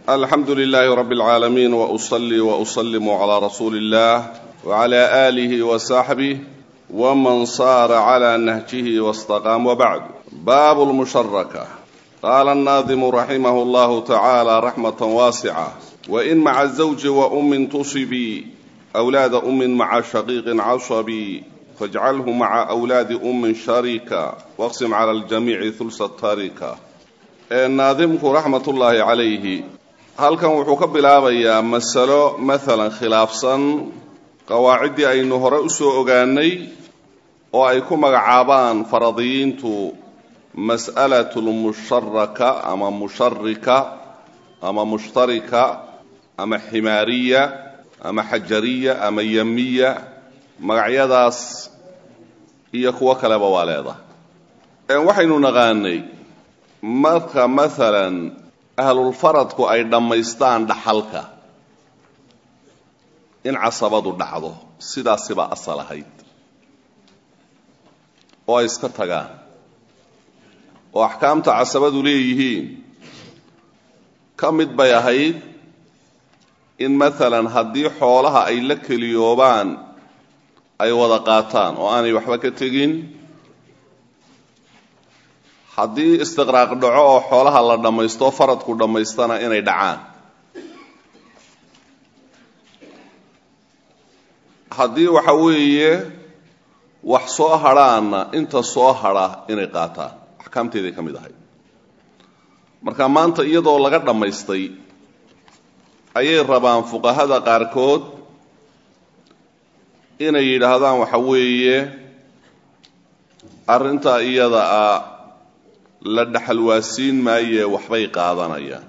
alxamdu lilaahi rabi اlcaalamiin wausalli wausalimu calaa rasuuli اllah wcala aalihi wasaxbih wman saara cla nahjihi wاstaqaam wbacd baabu lmusharaka qaala annaadimu raximah اllahu tacaala raxmata waasica wain maca zawji waummin tusibii wlaada ummin maca shaqiiqin casabii fajcalhu maca wlaadi ummin sharika waqsim cala ljamiici hulsa tarika naadimku raxmat ullaahi calayhi halkan wuxuu ka bilaabayaa masalo maalan khilaafsan qawaaciddii aynu hore usoo ogaanay oo ay ku magacaabaan faradiyiintu mas'alatu lmusharaka ama musharika ama mushtarika ama ximaariya ama xajariya ama yamiya magacyadaas iyo kuwo kaleba waa leedahay waxaynu naqaanay marka maalan ahlulfaradku ay dhammaystaan dhaxalka in casabadu dhacdo sidaasibaa asal ahayd oo ay iska tagaan oo axkaamta casabadu leeyihiin ka mid bay ahayd in maalan haddii xoolaha ay la keliyoobaan ay wada qaataan oo aanay waxba ka tegin haddii istiqraaq dhaco oo xoolaha la dhammaysto faradku dhammaystana inay dhacaan haddii waxa weeye wax soo hadhaana inta soo hadha inay qaataan axkaamteeday ka mid ahayd marka maanta iyadoo laga dhammaystay ayay rabaan fuqahada qaarkood inay yidhaahdaan waxa weeye arrintaa iyada ah la dhaxalwaasiin maayee waxbay qaadanayaan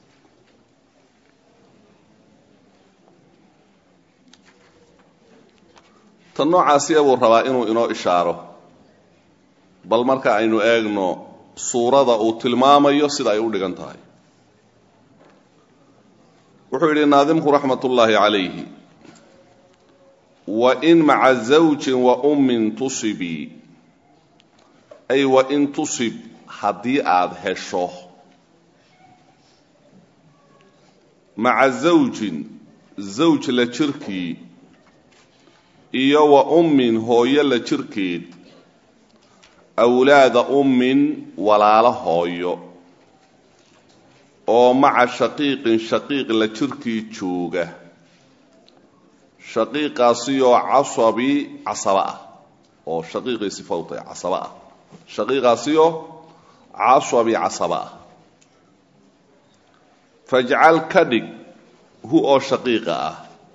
tan noocaasiya buu rabaa inuu inoo ishaaro bal marka aynu eegno suurada uu tilmaamayo sida ay u dhigan tahay wuxuu yidhi naadimku raxmat ullaahi calayhi wain maca zawjin wa ummin tusibii ay wain tusib haddii aada hesho maca zawjin zawj la jirkii iyo wa ummin hooyo la jirkeed awlaada ummin walaalo hooyo oo maca shaqiiqin shaqiiq la jirkii jooga shaqiiqaasiyoo casabi casaba ah oo shaqiiqii sifowtay casaba ah shaqiiqaasiyoo casabi casaba ah fajcal ka dhig hu oo shaqiiqa ah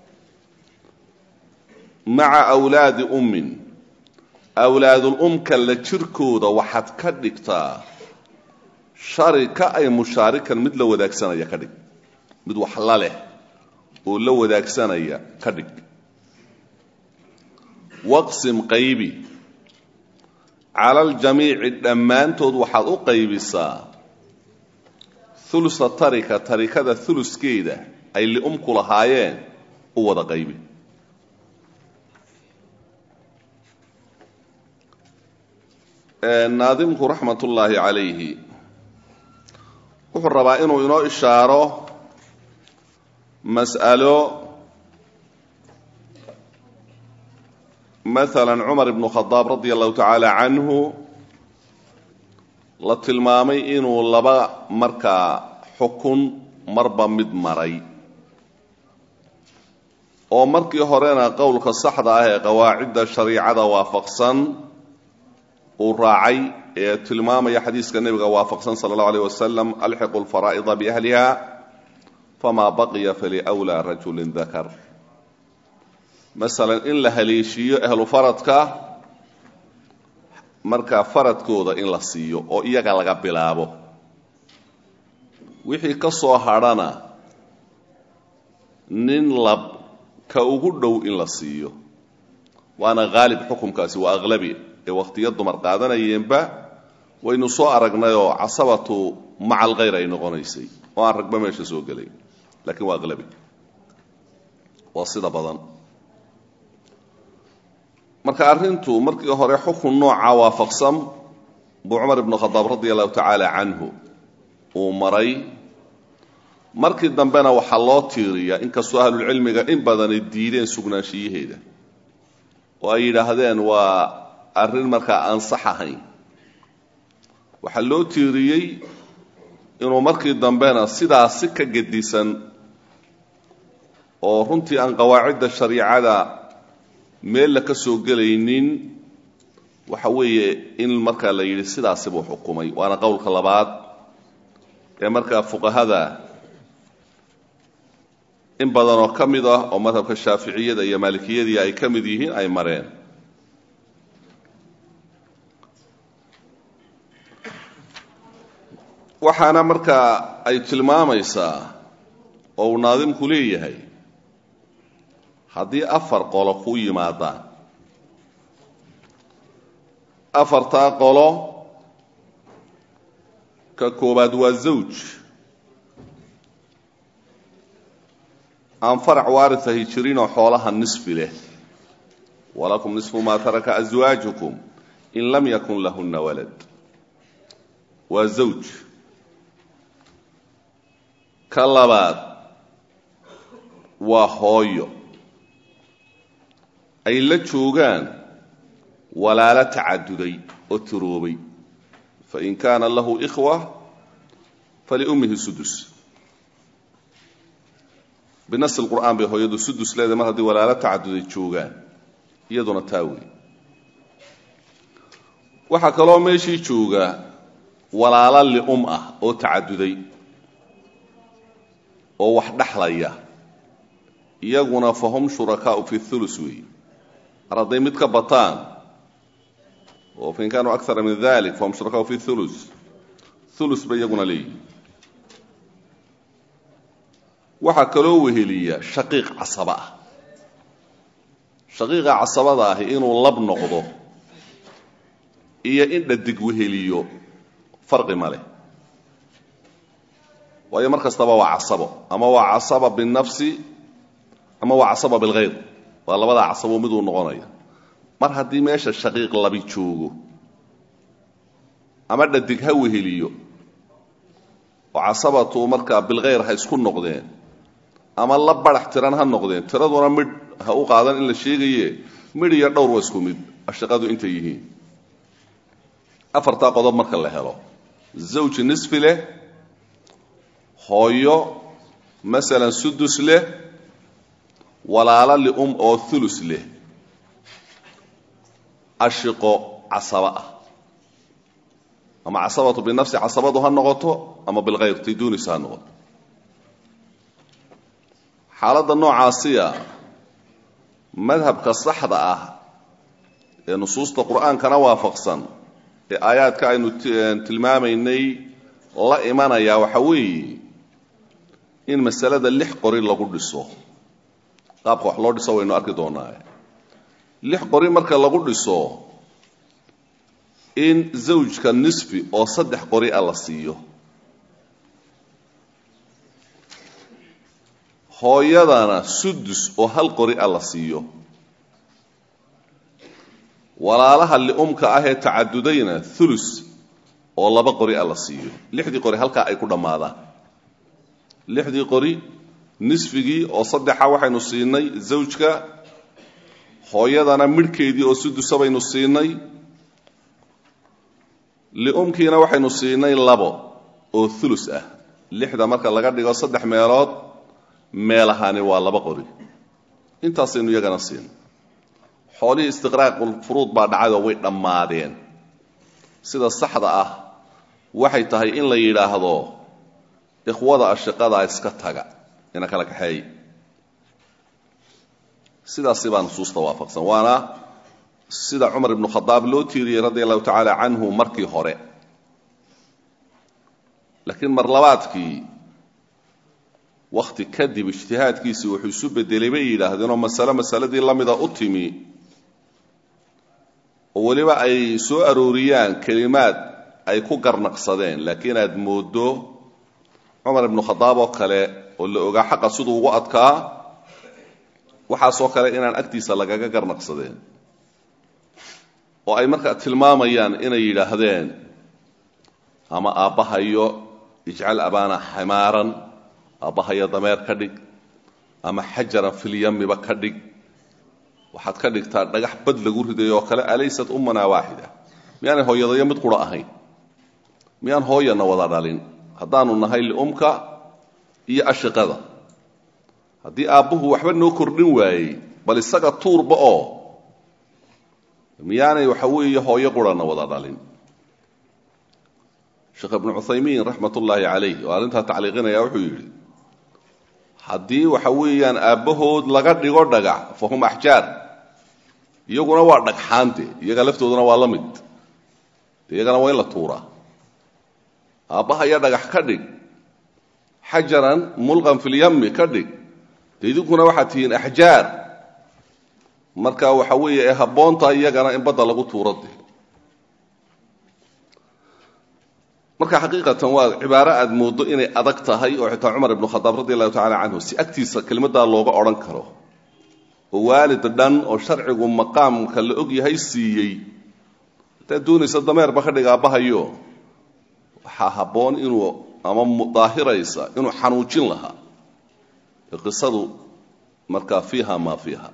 maca awlaadi ummin awlaadul umka la jirkooda waxaad ka dhigtaa sharika ay mushaarikan mid la wadaagsanaya ka dhig mid wax la leh oo la wadaagsanaya ka dhig waqsim qaybi cala aljamiici dhammaantood waxaad u qaybisaa hulusa tarika tarikada huluskeeda ay liumku lahaayeen u wada qaybi naadimku raxmat ullaahi calayhi wuxuu rabaa inuu inoo ishaaro mas'alo maalan cumar ibnu khadaab radia allahu tacaala canhu la tilmaamay inuu laba markaa xukun marba mid maray oo markii horena qowlka saxda ah ee qawaacidda shariicada waafaqsan uu raacay ee tilmaamaya xadiiska nebiga waafaqsan sala allahu alayh wasalam alxiqu lfaraa'ida biahliha famaa baqiya faliwlaa rajulin dakar masalan in la haleeshiiyo ahlu faradka markaa faradkooda in la siiyo oo iyaga laga bilaabo wixii ka soo hadhana nin lab ka ugu dhow in la siiyo waana haalib xukumkaasi waa aqlabi ee wakhtiyo dumar qaadanayeenba waynu soo aragnayoo casabatu maca alkhayr ay noqonaysay oo aan ragba meesha soo gelay laakiin waa aqlabi waa sida badan marka arrintu markii hore xukun nooca waafaqsan buu cumar ibnu khadaab radia allahu tacaala canhu uu maray markii dambena waxaa loo tiiriyaa inkastoo ahlulcilmiga in badanay diideen sugnaanshiyaheeda oo ay yidhaahdeen waa arrin markaa aan sax ahayn waxaa loo tiiriyey inuu markii dambena sidaasi ka gedisan oo runtii aan qawaacidda shariicada meel la ka soo gelaynin waxa weeye in markaa la yidhi sidaasi buu xukumay waana qowlka labaad ee markaa fuqahada in badan oo ka mid ah oo madhabka shaaficiyada iyo maalikiyadii ay ka mid yihiin ay mareen waxaana markaa ay tilmaamaysaa oo uu naadimku leeyahay haddii afar qolo ku yimaadaan afartaa qolo ka koobaad waa zawj aan farac waaritahi jirinoo xoolaha nisfi leh walakum nisfu maa taraka aswaajukum in lam yakun lahunna walad waa zawj ka labaad waa hooyo ay la joogaan walaalo tacaduday oo tiroobay fain kaana lahu ikhwa faliummihi sudus binas lqur'aan bay hooyadu sudus leedahay mar haddii walaalo tacaduday joogaan iyaduna taa wey waxaa kaloo meeshii jooga walaalo li'um ah oo tacaduday oo wax dhexlaya iyaguna fahum shurakaau fi thulus weeye mar hadday mid ka bataan oo fain kaanuu akara min dalik fahum shurakaau fi thulus thulus bay iyaguna leeyihin waxaa kaloo weheliya shaqiiq casaba ah shaqiiqa casabada ahi inuu lab noqdo iyo in dhadig weheliyo farqi ma leh waayo mar kastaba waa casabo ama waa casaba binafsi ama waa casaba bilkhayr waa labadaa casabo miduu noqonaya mar haddii meesha shaqiiq labi joogo ama dhadig ha weheliyo oo casabatu markaa bilkhayr ha isku noqdeen ama la barax tiran ha noqdeen tiraduna midh ha u qaadan in la sheegaye midh iyo dhowr waa isku mid ashaqadu intay yihiin afartaa qodob marka la helo zawji nisfi leh hooyo masalan sudus leh walaalo li'um oo thulus leh ashiqo casaba ah ama casabatu binafsi casabadu ha noqoto ama bilkhayr tay doonaysa ha noqoto xaaladda noocaasiya madhabka saxda ah ee nusuusta qur'aankana waafaqsan ee aayaadka aynu tilmaamaynay la imanayaa waxa weeye in masalada lix qori lagu dhiso qaabka wax loo dhiso waynu arki doonaa lix qori marka lagu dhiso in zawjka nisfi oo saddex qori a la siiyo hooyadana sudus oo hal qori a la siiyo walaalaha li'umka ah ee tacadudayna thulus oo laba qori a la siiyo lixdii qori halkaa ay ku dhammaadaan lixdii qori nisfigii oo saddexa waxaynu siinay zawjka hooyadana midhkeedii oo sudusa baynu siinay li'umkiina waxaynu siinay labo oo thulus ah lixda marka laga dhigo saddex meelood meel ahaani waa laba qori intaasaynu iyagana siin xoolihii istiqraaqulfuruud baa dhacayoo way dhammaadeen sida saxda ah waxay tahay in la yidhaahdo ikhwada ashiqadaa iska taga ina kala kaxeey sidaasi baa nusuusta waafaqsan waana sida cumar ibnu khadaab loo tiiriyey radia allahu tacaala canhu markii hore laakiin mar labaadkii wakhti kadib ijtihaadkiisii wuxuu isu bedelay bay yidhaahdeenoo masale masaladii la mida u timi oo weliba ay soo arooriyaan kelimaad ay ku garnaqsadeen laakiin aad mooddo cumar ibnu khadaab oo kale oo la ogaa xaqa siduu ugu adkaa waxaasoo kale inaan agtiisa lagaga garnaqsadeen oo ay markaa tilmaamayaan inay yidhaahdeen ama aabbahayo ijcal abaana ximaaran aabbahaya dameer ka dhig ama xajaran filyamiba ka dhig waxaad ka dhigtaa dhagax bad lagu riday oo kale alaysat ummanaa waaxida miyaanay hooyadayo mid qura ahayn miyaan hooyana wada dhalin haddaanu nahay liumka iyo ashiqada haddii aabbuhu waxba noo kordhin waayey bal isaga tuurba oo miyaanay waxa weeye hooyo qurana wada dhalin sheekh ibnu cuthaymiin raxmat ullaahi calayh oo arrintaa tacliiqinaya wuxuu yidhi haddii waxa weeyaan aabbahood laga dhigo dhagax fa hum axjaar iyaguna waa dhagxaante iyaga laftooduna waa la mid de iyagana waa in la tuuraa aabbaha iyo dhagax ka dhig xajaran mulqan filyami ka dhig de idinkuna waxaad tihiin axjaar marka waxa weeye ee habboonta iyagana in badda lagu tuuro de marka xaqiiqatan waa cibaaro aad mooddo inay adag tahay oo xitaa cumar ibnu khadaab radi allahu tacala canhu si agtiisa kelimaddaa looga odhan karo oo waalid dhan oo sharcigu maqaamka la og yahay siiyey hadaad doonaysa dameerba ka dhig aabbahayo waxaa habboon inuu ama daahiraysa inuu xanuujin lahaa qisadu markaa fiiha maa fiiha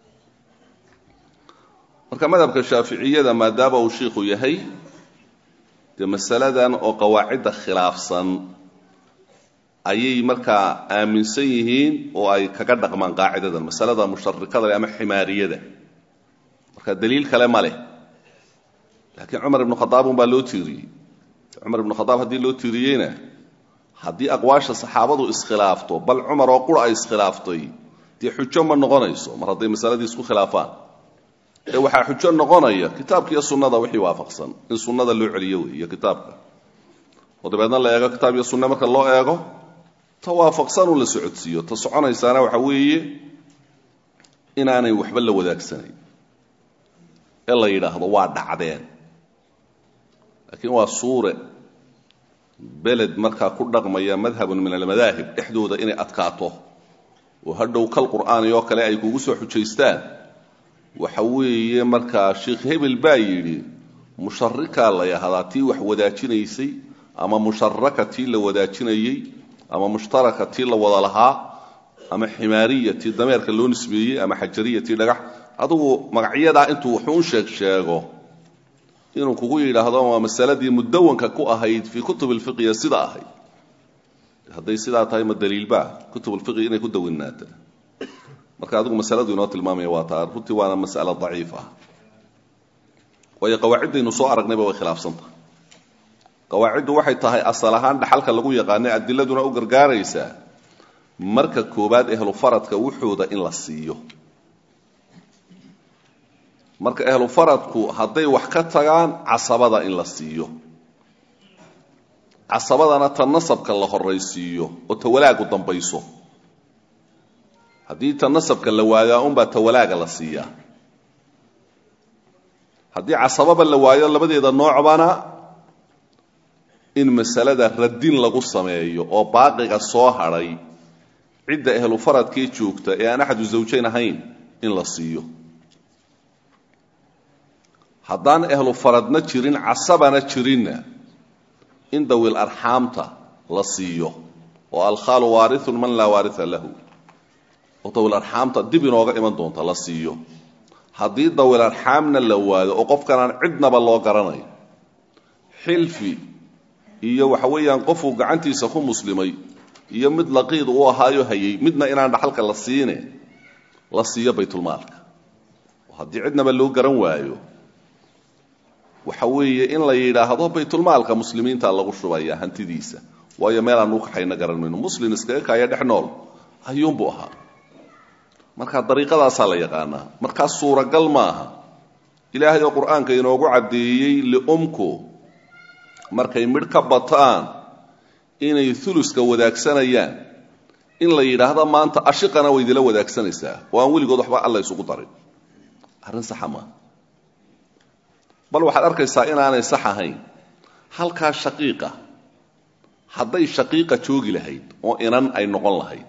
marka madhabka shaaficiyada maadaama uu shiikhu yahay dee masaladan oo qawaacidda khilaafsan ayay markaa aaminsan yihiin oo ay kaga dhaqmaan qaacidadan masalada musharikada ama ximaariyada marka daliil kale ma leh laakiin cumar ibnu khadaab unbaa loo tiiriyey cumar ibnu khadaab haddii loo tiiriyeyna haddii aqwaasha saxaabadu iskhilaafto bal cumar oo qura ay iskhilaaftay dee xujo ma noqonayso mar hadday masaladii isku khilaafaan ee waxaa xujo noqonaya kitaabka iyo sunnada wixii waafaqsan in sunnada loo celiyo wey iyo kitaabka oo dabeedna la eego kitaab iyo sunne marka loo eego ta waafaqsan un la socodsiiyo ta soconaysaana waxa weeye inaanay waxba la wadaagsanayn ee la yidhaahdo waa dhacdeen laakiin waa suure beled markaa ku dhaqmaya madhabun min almadaahib dhexdooda inay adkaato oo hadhow kal qur'aani oo kale ay kugu soo xujaystaan waxa weeye markaa sheikh hebel baa yidhi musharikaa la yahdaa tii wax wadaajinaysay ama musharaka tii la wadaajinayey ama mushtaraka tii la wada lahaa ama ximaariya tii dameerka loo nisbeeyey ama xajariya tii dhagax adugu magacyadaa intuu wuxuun sheeg sheego inuu kugu yidhaahdo waa masaladii mudawanka ku ahayd fii kutub lfiqhiya sida ahayd hadday sidaa tahay ma daliilba kutub lfiqhi inay ku dawinaata marka adigu masaladu inoo tilmaamaya waa taa runtii waana mas'alo daciif ah waayo qawaaciddaynu soo aragnayba way khilaafsantahay qawaaciddu waxay tahay asal ahaan dhaxalka lagu yaqaanay adiladuna u gargaaraysaa marka koobaad ehlu faradka wuxooda in la siiyo marka ehlu faradku hadday wax ka tagaan casabada in la siiyo casabadana ta nasabka la horaysiiyo oo ta walaagu dambayso haddii ta nasabka la waayaa unbaa ta walaaga la siiyaa haddii casababa la waayo labadeeda noocbana in masalada radin lagu sameeyo oo baaqiga soo hadhay cidda ehlu faradkee joogta ee aan axadu zawjayn ahayn in la siiyo haddaan ehlu faradna jirin casabana jirinna in dawil arxaamta la siiyo oo alkhaalu waarithun man laa waaria lahu oo dawil arxaamta dib inooga iman doonta la siiyo haddii dawil arxaamna la waayo oo qofkanaan cidnaba loo garanayo xilfi iyo waxa weeyaan qofuu gacantiisa ku muslimay iyo mid laqiid uu ahaayo hayay midna inaan dhaxalka la siine la siiyo baytulmaalka haddii cidnaba loo garan waayo waxa weeye in la yidhaahdo baytulmaalka muslimiinta lagu shubaya hantidiisa waayo meelaan u kaxayna garan mayno muslim iskaga kaaya dhex nool ayuunbuu ahaa marka dariiqadaasaa la yaqaanaa markaa suuragal maaha ilaahay oo qur-aanka inoogu caddeeyey liumku markay midh ka bataan inay uluska wadaagsanayaan in la yidhaahdo maanta ashiqana way idila wadaagsanaysaa oo aan weligood waxba alla isugu darin arrin saxa maaha bal waxaad arkaysaa inaanay sax ahayn halkaa shaqiiqa hadday shaqiiqa joogi lahayd oo inan ay noqon lahayd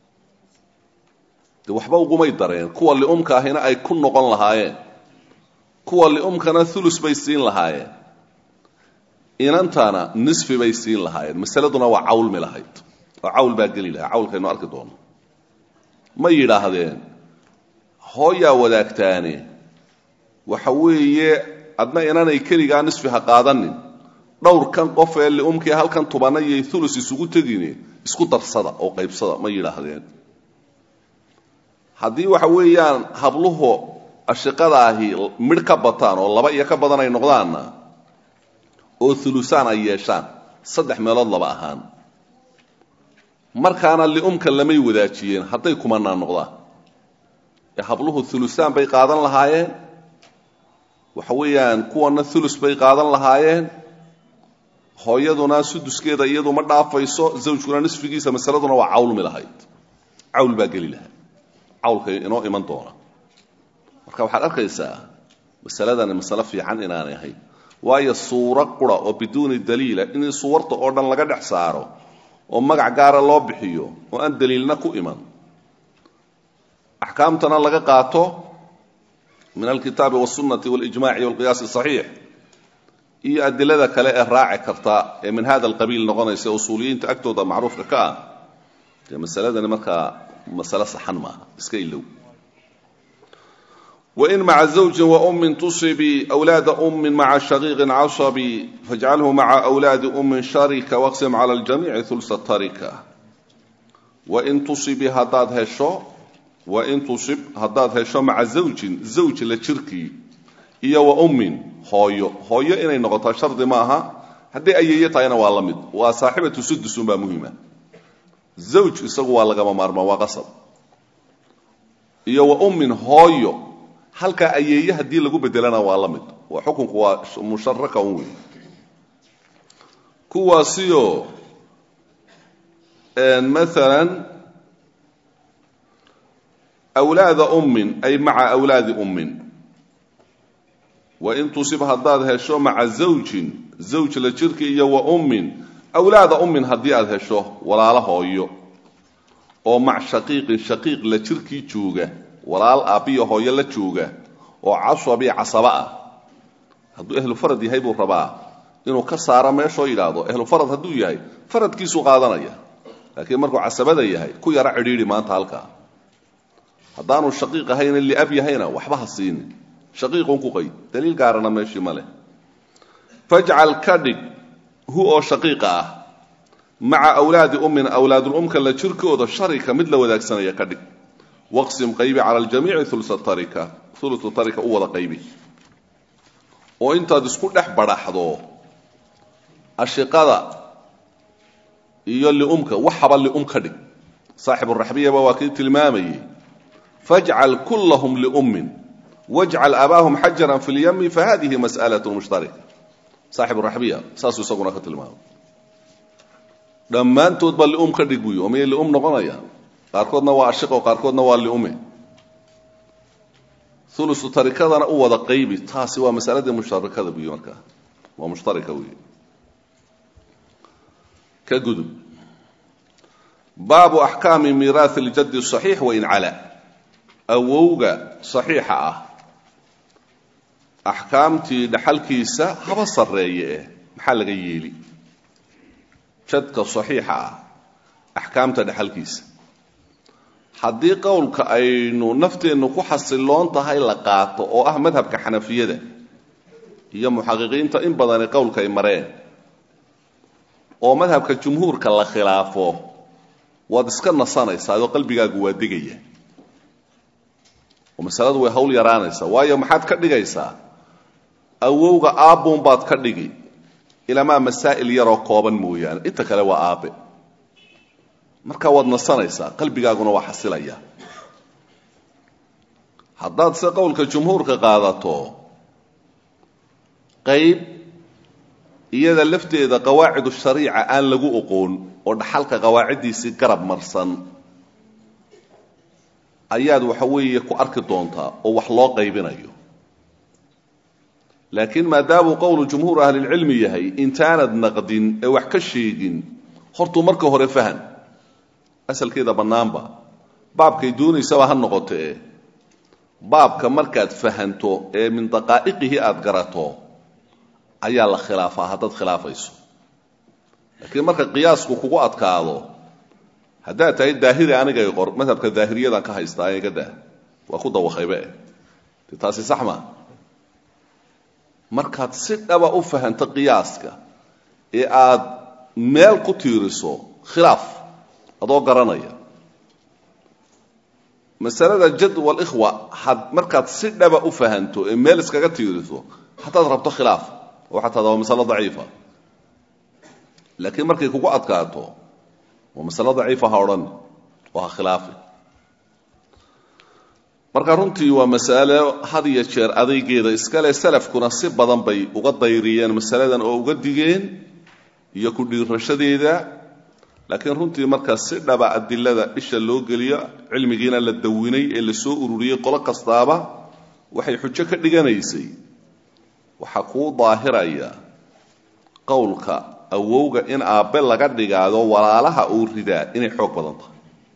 de waxba ugumay dareen kuwa liumka ahina ay ku noqon lahaayeen kuwa liumkana ulus bay siin lahaayeen inantana nisfi bay siin lahaayeen masaladuna waa cawlmi lahayd oo cawl baa geli lahaa cawlkaynu arki doono ma yidhaahdeen hooyaa wadaagtaane waxa weeye adna inanay keligaa nisfi ha qaadanin dhowrkan qof ee liumkii halkan tubanayay ulus isugu tegine isku darsada oo qaybsada ma yidhaahdeen haddii waxa weeyaan habluhu ashiqadaahi midh ka bataan oo laba iyo ka badan ay noqdaanna oo ulusaan ay yeeshaan saddex meelood laba ahaan markaana liumka lamay wadaajiyeen hadday kumanaan noqdaan ee habluhu ulusaan bay qaadan lahaayeen waxa weeyaan kuwana ulus bay qaadan lahaayeen hooyaduna suduskeeda iyadu ma dhaafayso zawjkuna nisfigiisa masaladuna waa cawlmi lahayd cawl baa geli lahaa cawlkay inoo iman doona marka waxaad arkaysaa masaladani masale fiican inaanay ahayn waayo suuro qura oo biduuni daliila in suwarta oo dhan laga dhex saaro oo magac gaara loo bixiyo oo aan daliilna ku iman axkaamtana laga qaato min alkitaabi wاsunati walijmaci walqiyaasi saxiix iyo adilada kale ee raaci karta ee min hada alqabiil noqonaysa usuuliyiinta agtooda macruufka ka ah dee masaladani markaa masale saxan maaha iska ilow wain maca zawjin waummin tusibi wlaada ummin maca shaqiiqin casabi fajcalhu maca wlaadi ummin sharika waqsim cala ljamiici hulsa tarika wain tusibi haddaad hesho wain tusib haddaad hesho maca zawjin zawj la jirkii iyo wa ummin hooyo hooyo inay noqotaa shardi ma aha hadday ayeeye tahayna waa la mid waa saaxibatu sudusun baa muhima zawj isagu waa lagama maarmaan waa qasab iyo wa ummin hooyo halkaa ayeeye haddii lagu bedelana waa la mid waa xukunku waa musharaka un wey kuwaasiyo maalan wlaada ummin ay maca wlaadi ummin wain tusib haddaad hesho maca zawjin zawj la jirki iyo wa ummin awlaada ummin haddii aad hesho walaalo hooyo oo mac shaqiiqin shaqiiq la jirkii jooga walaal aabbiyo hooyo la jooga oo casabi casaba ah hadduu ehlu farad yahay buu rabaa inuu ka saaro meeshoo yidhaahdo ehlu farad hadduu yahay faradkiisuu qaadanaya laakiin markuu casabada yahay ku yaro cidhiidhi maanta halkaa haddaanu shaqiiq ahayna liab yahayna waxba ha siinin shaqiiqun ku qayd daliil gaarana meeshii ma leh fajcal ka dhig hu oo shaqiiqa ah maca awlaadi ummin awlaadulumka la jirkooda sharika mid la wadaagsanaya ka dhig waqsim qaybi cala aljamiici ulsa tarika ulusu tarika u wada qaybi oo intaad isku dhex badhaxdo ashiqada iyo liumka waxaba lium ka dhig saaxiburaxbiyaba waa kii tilmaamayey fajcal kullahum liummin wajcal abaahum xajaran fi lyami fahadihi mas'alat mushtarika saaxiburaxbiya saasuu isaguna ka tilmaamay dhammaantood baa lium ka dhig buy oo miyay lium noqonayaan qaarkoodna waa ashiqo qaarkoodna waa liume ulusu tarikadana u wada qaybi taasi waa masaladii mushtarakada buy markaa waa mushtarika wey ka gudub baabu axkaami miiraahi ljaddi saxiix wain cala awowga saxiixa ah axkaamtii dhaxalkiisa haba sarreeye eh maxaa laga yeeli jadka saxiixa ah axkaamta dhaxalkiisa haddii qowlka aynu nafteennu ku xasiloon tahay la qaato oo ah madhabka xanafiyada iyo muxaqiqiinta in badani qowlka ay mareen oo madhabka jumhuurka la khilaafo waad iska nasanaysaa oo qalbigaagu waa degaya oo masaladu way hawl yaraanaysaa waayo maxaad ka dhigaysaa awowga aabbuun baad ka dhigi ilamaa masaa'il yaroo kooban mooyaane inta kale waa aabbe markaa waad nasanaysaa qalbigaaguna waa xasilaya haddaad se qowlka jumhuurka qaadato qayb iyada lafteeda qawaacidu shariica aan lagu oqoon oo dhaxalka qawaaciddiisii garab marsan ayaad waxa weeye ku arki doontaa oo wax loo qaybinayo laakiin maadaamuu qowlu jumhuur ahlilcilmi yahay intaanad naqdin ee wax ka sheegin hortuu marka hore fahan asalkeeda bannaanba baabkay doonaysaba ha noqotee baabka markaad fahanto ee min daqaa'iqihi aad garato ayaa la khilaafaa haddaad khilaafayso laakiin marka qiyaasku kugu adkaado haddaad tahay daahiri anigay qor madhabka daahiriyadan ka haystaa iga dah waa ku dawaqaybe de taasi sax maa markaad si dhaba u fahanto qiyaaska ee aad meel ku tiiriso khilaaf adoo garanaya masalada jad walikhwa had markaad si dhaba u fahanto ee meel iskaga tiiriso hataad rabto khilaaf oo xataa waa masalo daciifa laakiin markay kugu adkaato waa masalo daciifa ha odhan oo ha khilaafi marka runtii waa masalo had iyo jeer adaygeeda iskale salafkuna si badan bay uga dayriyeen masaladan oo uga digeen iyo ku dhiirashadeeda laakiin runtii markaa si dhaba adilada isha loo geliyo cilmigiina la dawinay ee la soo ururiyey qolo kastaaba waxay xujo ka dhiganaysay waxaa kuu daahiraya qowlka awowga in aabbe laga dhigaado walaalaha uu ridaa inay xoog badan tahay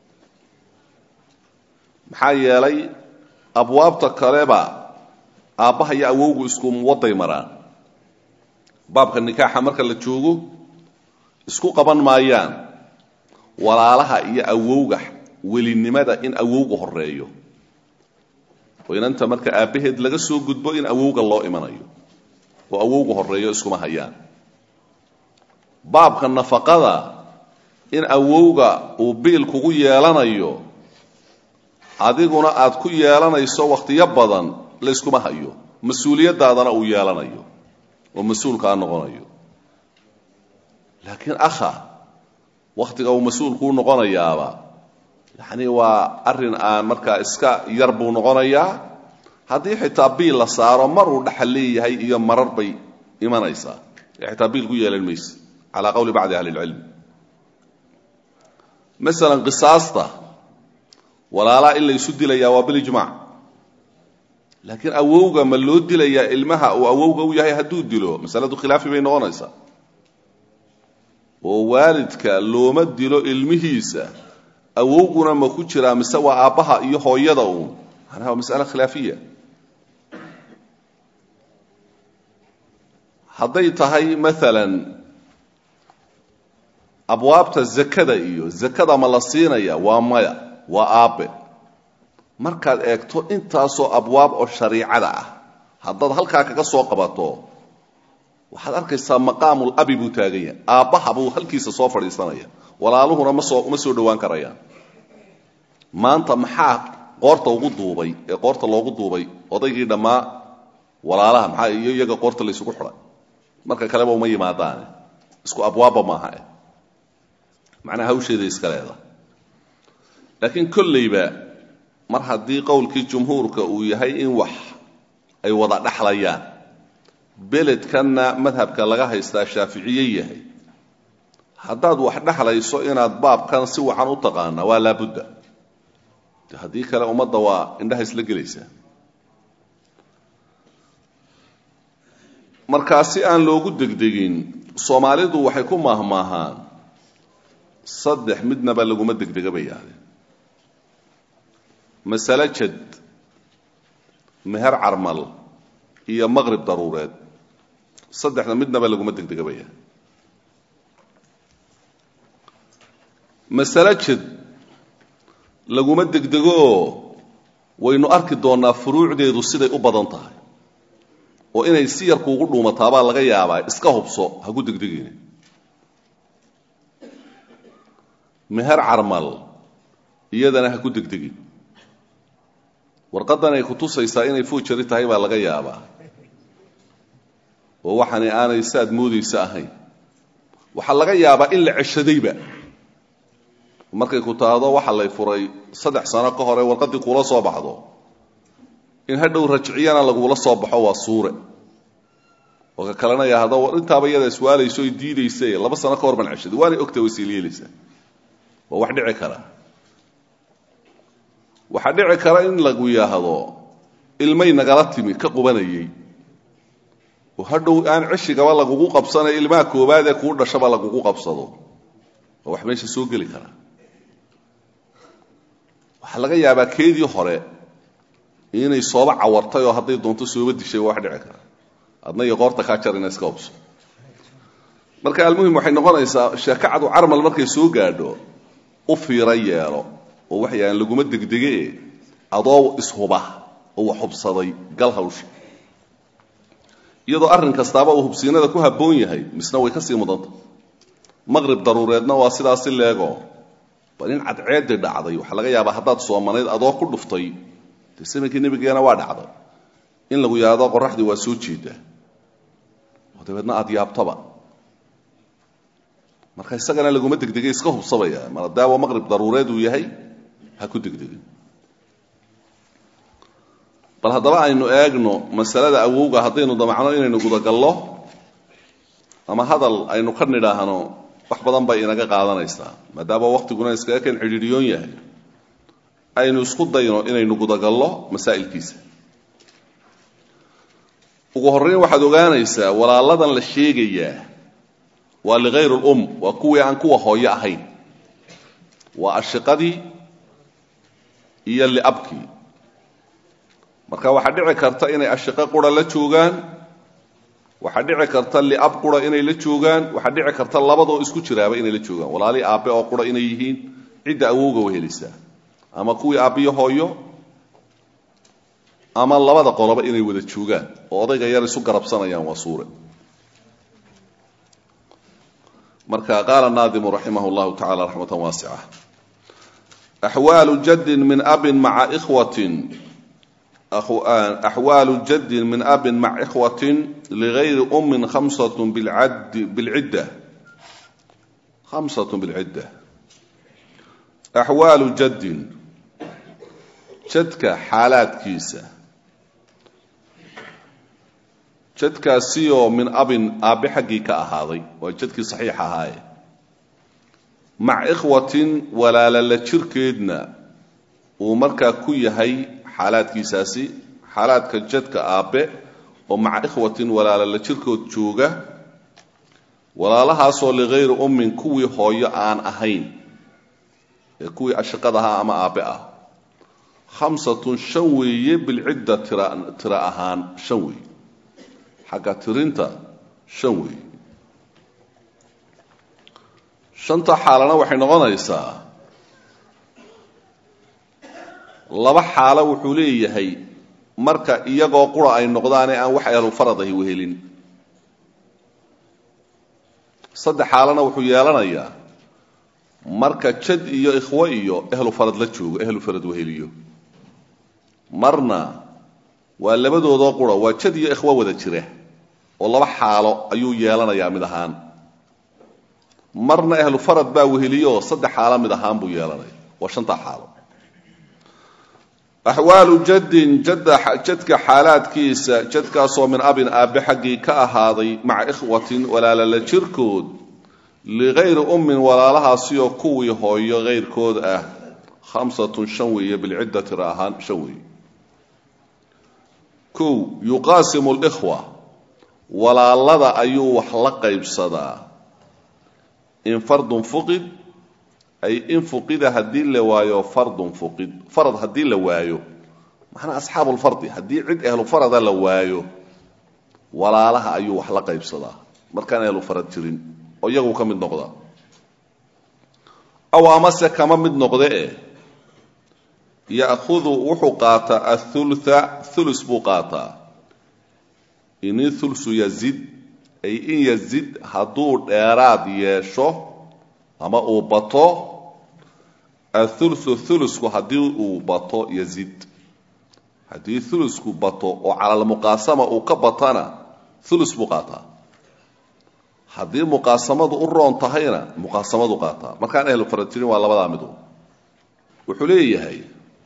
maxaa yeelay abwaabta kaleba aabbaha iyo awowgu isku waday maraan baabka nikaaxa marka la joogo isku qaban maayaan walaalaha iyo awowga welinimada in awowga horeeyo oo inanta marka aabbaheed laga soo gudbo in awowga loo imanayo oo awowga horeeyo iskuma hayaan baabka nafaqada in awowga uu biil kugu yeelanayo adiguna aad ku yeelanayso wakhtiyo badan layskuma hayo mas-uuliyaddaadana uu yeelanayo oo mas-uulkaa noqonayo laakiin akha wakhtiga uu mas-uulkuu noqonayaaba yacni waa arrin aan markaa iska yar buu noqonayaa haddii xitaa biil la saaro maruu dhaxal leeyahay iyo marar bay imanaysaa ee xitaa biil ku yeelan mayse calaa qowli bacdi ahli ilcilm masalan qisaasta walaalaa in laysu dilayaa waa bilijmaac laakiin awowga ma loo dilayaa ilmaha uu awowga u yahay hadduu dilo masaladu khilaafi bay noqonaysaa oo waalidka looma dilo ilmihiisa awowguna ma ku jiraa mise waa aabbaha iyo hooyada uun macnaha waa mas'ale khilaafiya hadday tahay maalan abwaabta zakada iyo zakada ma la siinaya waa maya waa aabbe markaad eegto intaasoo abwaab oo shariicada ah haddaad halkaa kaga soo qabato waxaad arkaysaa maqaamul abi buu taagan yahay aabbaha buu halkiisa soo fadhiisanaya walaaluhuna ma soo uma soo dhowaan karayaan maanta maxaa qoorta ugu duubay ee qoorta loogu duubay odaygii dhammaa walaalaha maxaa iyo iyaga qoorta laysugu xidhay marka kaleba uma yimaadaane isku abwaabba maaha eh macnaha hawsheeda iska leeda laakiin kollayba mar haddii qowlkii jumhuurka uu yahay in wax ay wada dhaxlayaan beledkanna madhabka laga haystaa shaaficiye yahay haddaad wax dhexlayso inaad baabkan si wacan u taqaana waa laabudda de haddii kale ummadda waa indhaha isla gelaysaa markaa si aan loogu degdegin soomaalidu waxay ku maahmaahaan saddex midnaba laguma degdega bay yaahdeen masale jad meher carmal iyo maqrib daruureed saddexda midnaba laguma degdega bay yahdeen masale jad laguma degdego oo waynu arki doonnaa furuucdeedu siday u badan tahay oo inay si yar kuugu dhuumataabaa laga yaabaa iska hubso ha ku degdegeyna meher carmal iyadana ha ku degdegin warqaddan ay ku tusaysaa inay fuujari tahay baa laga yaabaa oo waxani aanay saad moodaysa ahayn waxaa laga yaabaa in la ceshadayba markay ku taado waxa lay furay saddex sano ka hore warqaddii kuula soo baxdo in hadhow rajciyana lagula soo baxo waa suure oo ka kalena yahdo intaaba iyada iswaalayso oy diidaysa laba sano ka hor baan ceshaday waanay ogta way siilyeelaysaa waa wax dhici kara waxaa dhici kara in lagu yidhaahdo ilmay nagala timi ka qubanayay oo hadhow aan ceshigaba lagugu qabsanay ilmaha koobaad ee kuu dhashaba lagugu qabsado waa wax meesha soo geli kara waxaa laga yaabaa keedii hore inay sooba cawartay oo hadday doonto sooba dishay waa wax dhici kara adna iyo qoorta kaa jarina iska hubso marka almuhim waxay noqonaysaa sheekacadu carmal markay soo gaadho u fiiro yeelo oo waxayaan laguma degdege adoo ishuba oo wax hubsaday gal hawsha iyadoo arrin kastaaba uu hubsiinada ku habboon yahay misna way ka sii mudanta maqrib daruureedna waa sidaasi leego bal in cadceeddii dhacday waxaa laga yaabaa haddaad soomanayd adoo ku dhuftay dee samankii nebigeena waa dhacday in lagu yidhaahdo qoraxdii waa soo jeedaa oo dabeedna aada yaabtaba marka isagana laguma degdegay iska hubsabaya maadaama maqrib daruureed uu yahay ha ku degdegin bal haddaba aynu eegno masalada awowga haddaynu damacno inaynu gudagallo ama hadal aynu ka nidhaahno wax badan bay inaga qaadanaysaa maadaama waktiguna iskaga kan cidhiidhiyoon yahay aynu isku dayno inaynu gudagallo masaa'ilkiisa ugu horrayn waxaad ogaanaysaa walaaladan la sheegayaa waa ligayr lum waa kuwii aan kuwa hooyo ahayn waa ashiqadii iyo liabkii marka waxaa dhici karta inay ashiqo qura la joogaan waxaa dhici karta liab qura inay la joogaan waxaa dhici karta labadoo isku jiraaba inay la joogaan walaali aabbe oo qura inay yihiin cidda awowga wehelisaa ama kuwii aabbiyo hooyo ama labada qoloba inay wada joogaan oo odayga yar isu garabsanayaan waa suure marka qaala naadimu raximah llahu tacala raxmatan waasica axwaalu jaddin min abin maca ikhwatin axwaalu jaddin min abin maca ikhwatin ligayri ummin khamsat bilcidda khamsat bilcidda axwaalu jaddin jadka xaalaadkiisa jadkaasiyoo min abin aabbe xaggii ka ahaaday waa jadkii saxiix ahaaye maca ikhwatin walaala la jirkeedna uu markaa ku yahay xaalaadkiisaasi xaalaadka jadka aabbe oo maca ikhwatin walaala la jirkood jooga walaalahaasoo ligayri ummin kuwii hooyo aan ahayn ee kuwii ashiqadahaa ama aabbe ah khamsatun shan weeye bilcidda tira ahaan shan weeye xagga tirinta shan weeye shanta xaalana waxay noqonaysaa laba xaalo wuxuu leeyahay marka iyagoo qura ay noqdaane aan wax ehlufarad ahi wehelin saddex xaalana wuxuu yeelanayaa marka jad iyo ikhwo iyo ehlu farad la joogo ehlu farad weheliyo marna waa labadoodoo qura waa jad iyo ikhwo wada jira oo laba xaalo ayuu yeelanayaa mid ahaan marna ahlu farad baa weheliyooo saddex xaalo mid ahaan buu yeelanaya waa shantaa xaalo axwaalu jaddin jadka xaalaadkiisa jadkaasoo min abin aabbe xaggii ka ahaaday maca ikhwatin walaala la jirkood ligayri ummin walaalahaasiyoo kuwii hooyo kayrkood ah khamsatun shan weeye bilcidda tira ahaan shan weeye kow yuqaasimu likhwa walaalada ayuu wax la qaybsadaa in fardun fuqid ay in fuqida haddii la waayo fardun fuqid farad haddii la waayo macnaa asxaabu lfardi haddii cid ehlu farada la waayo walaalaha ayuu wax la qaybsadaa markaan ehlu farad jirin oo iyagu ka mid noqda aw amase kama mid noqde e ya'hudu wuxuu qaataa athulutha thulus buu qaataa in thulsu yazid ay in yazid hadduu dheeraad yeesho ama uu bato athuluthu thulusku haddii uu bato yazid haddii thulusku bato oo calalmuqaasama uu ka batana thulus buu qaataa haddii muqaasamadu u roon tahayna muqaasamadu qaataa markaan ehlu farad jirin waa labadaa midu wuxuu leeyahay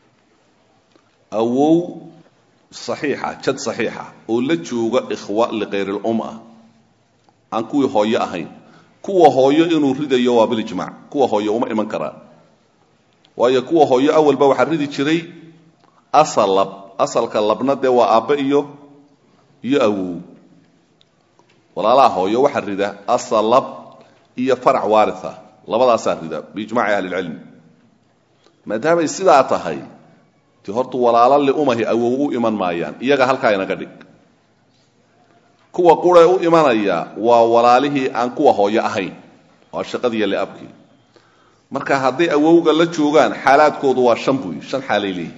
awow saxiixa jad saxiixa oo la jooga ikhwa likayrilum ah aan kuwii hooyo ahayn kuwa hooyo inuu ridayo waa bilijmac kuwa hooyo uma iman karaan waayo kuwa hooyo awalba waxaa ridi jiray asal lab asalka labna dee waa aabbe iyo iyo awow walaalaha hooyo waxaa rida asal lab iyo farac waaria labadaasaa rida biijmaci ahlilcilmi maadaamay sidaa tahay ti hortu walaalo liumahi awow u iman maayaan iyaga halkaa inaga dhig kuwa quree u imanaya waa walaalihii aan kuwa hooyo ahayn waa shaqadiiyo liabkii marka hadday awowga la joogaan xaalaadkoodu waa shan buy shan xaalay leeyihin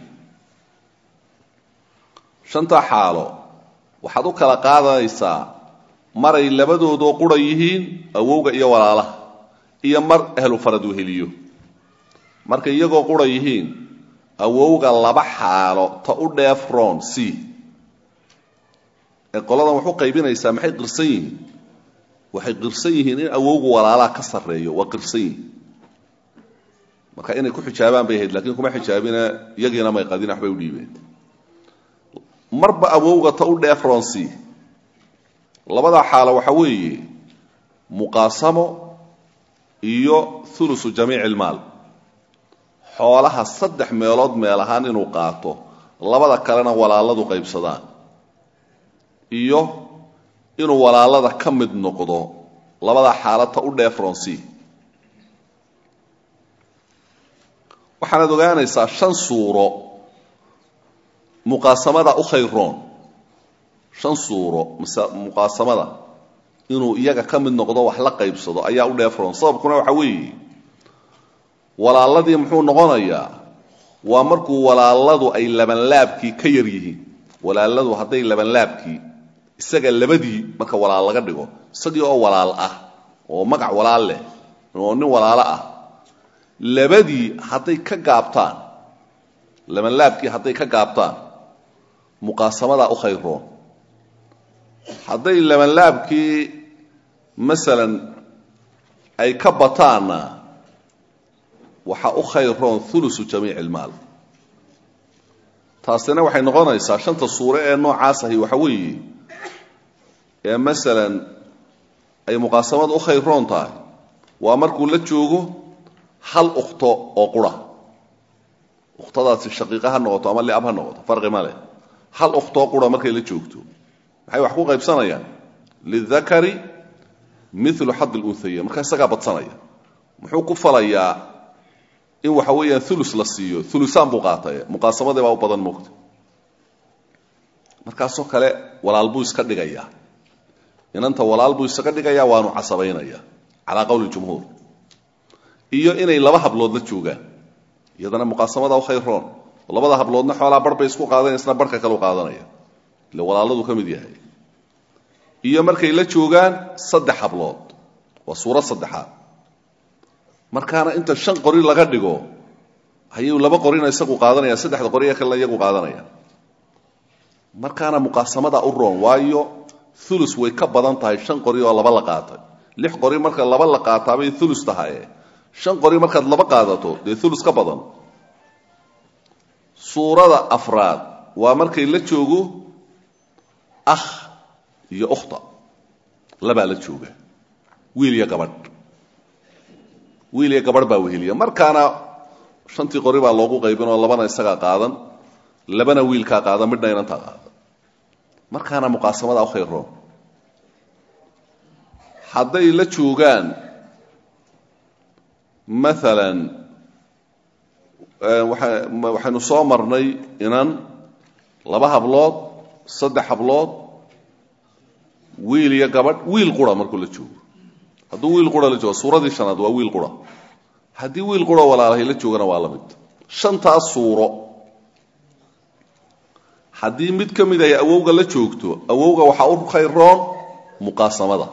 shantaa xaalo waxaad u kala qaadanaysaa maray labadoodoo qura yihiin awowga iyo walaalaha iyo mar ahlu farad weheliyo markay iyagoo qura yihiin awowga laba xaalo ta u dheefron c ee qoladan waxu qaybinaysaa maxay qirsan yihiin waxay qirsan yihiin in awowgu walaalaha ka sarreeyo waa qirsan yihiin marka inay ku xijaabaan bay ahayd lakiin kuma xijaabina iyagiina may qadin waxbay u dhiibeen marba awowga ta u dheefron c labadaa xaalo waxa weeye muqaasamo iyo ulusu jamiici ilmaal xoolaha saddex meelood meel ahaan inuu qaato labada kalena walaaladu qaybsadaan iyo inuu walaalada ka mid noqdo labadaa xaalata u dheefronsi waxaanaad ogaanaysaa shan suuro muqaasamada u khayroon shan suuro muqaasamada inuu iyaga ka mid noqdo wax la qaybsado ayaa u dheefroon sababkuna waxa weeye walaaladii muxuu noqonayaa waa markuu walaaladu ay labanlaabkii ka yar yihiin walaaladu hadday labanlaabkii isaga labadii marka walaal laga dhigo isagii oo walaal ah oo magac walaal leh oo nin walaalo ah labadii hadday ka gaabtaan labanlaabkii hadday ka gaabtaan muqaasamadaa u khayroon hadday labanlaabkii masalan ay ka bataanna waxaa u khayroon ulusu jamiici ilmaal taasina waxay noqonaysaa shanta suure ee noocaas ahi waxa weeye ee masalan ay muqaasamada u khayroon tahay waa markuu la joogo hal ukhto oo qura ukhtadaasi shaqiiqa ha noqoto ama liab ha noqoto farqi ma leh hal ukhtoo qura markay la joogto maxay wax ku qaybsanayaan lidakari milu xad lunhaya markaa isagaa badsanaya muxuu ku falayaa in waxa weeyaan ulu la siiyo ulusaan buu qaatay muqaasamadii baa u badan moogta markaasoo kale walaal buu iska dhigayaa inanta walaal buu isaga dhigayaa waanu casabaynaya calaa qowli jumhuur iyo inay laba hablood la joogaan iyadana muqaasamada u khayroon labada habloodna xoolaa bar bay isku qaadanaysna barhka kale u qaadanaya ile walaaladu ka mid yahay iyo markay la joogaan saddex hablood waa suurad saddexaad markaana inta shan qori laga dhigo ayuu laba qorina isagu qaadanaya saddexda qori ee kalena iyagu qaadanaya markaana muqaasamada u roon waayo ulus way ka badan tahay shan qori oo laba la qaatay lix qori marka laba la qaataabay ulus tahaye shan qori markaad laba qaadato dee ulus ka badan suurada afraad waa markay la joogo akh iyo ukhta labaa la jooga wiil iyo gabadh wiil iyo gabadh baa weheliya markaana shantii qori baa loogu qaybin oo labana isagaa qaadan labana wiilkaa qaadan midhna inantaa qaadan markaana muqaasamada u khayroon hadday la joogaan maalan waxaynu soo marnay inan laba hablood saddex hablood wiil iyo gabadh wiil qura markuu la joogo hadduu wiil qura la joogo suuradii shanaad waa wiil qura haddii wiil qura walaalahay la joogana waa la mid shantaas suuro haddii mid ka mid ay awowga la joogto awowga waxaa u khayroon muqaasamada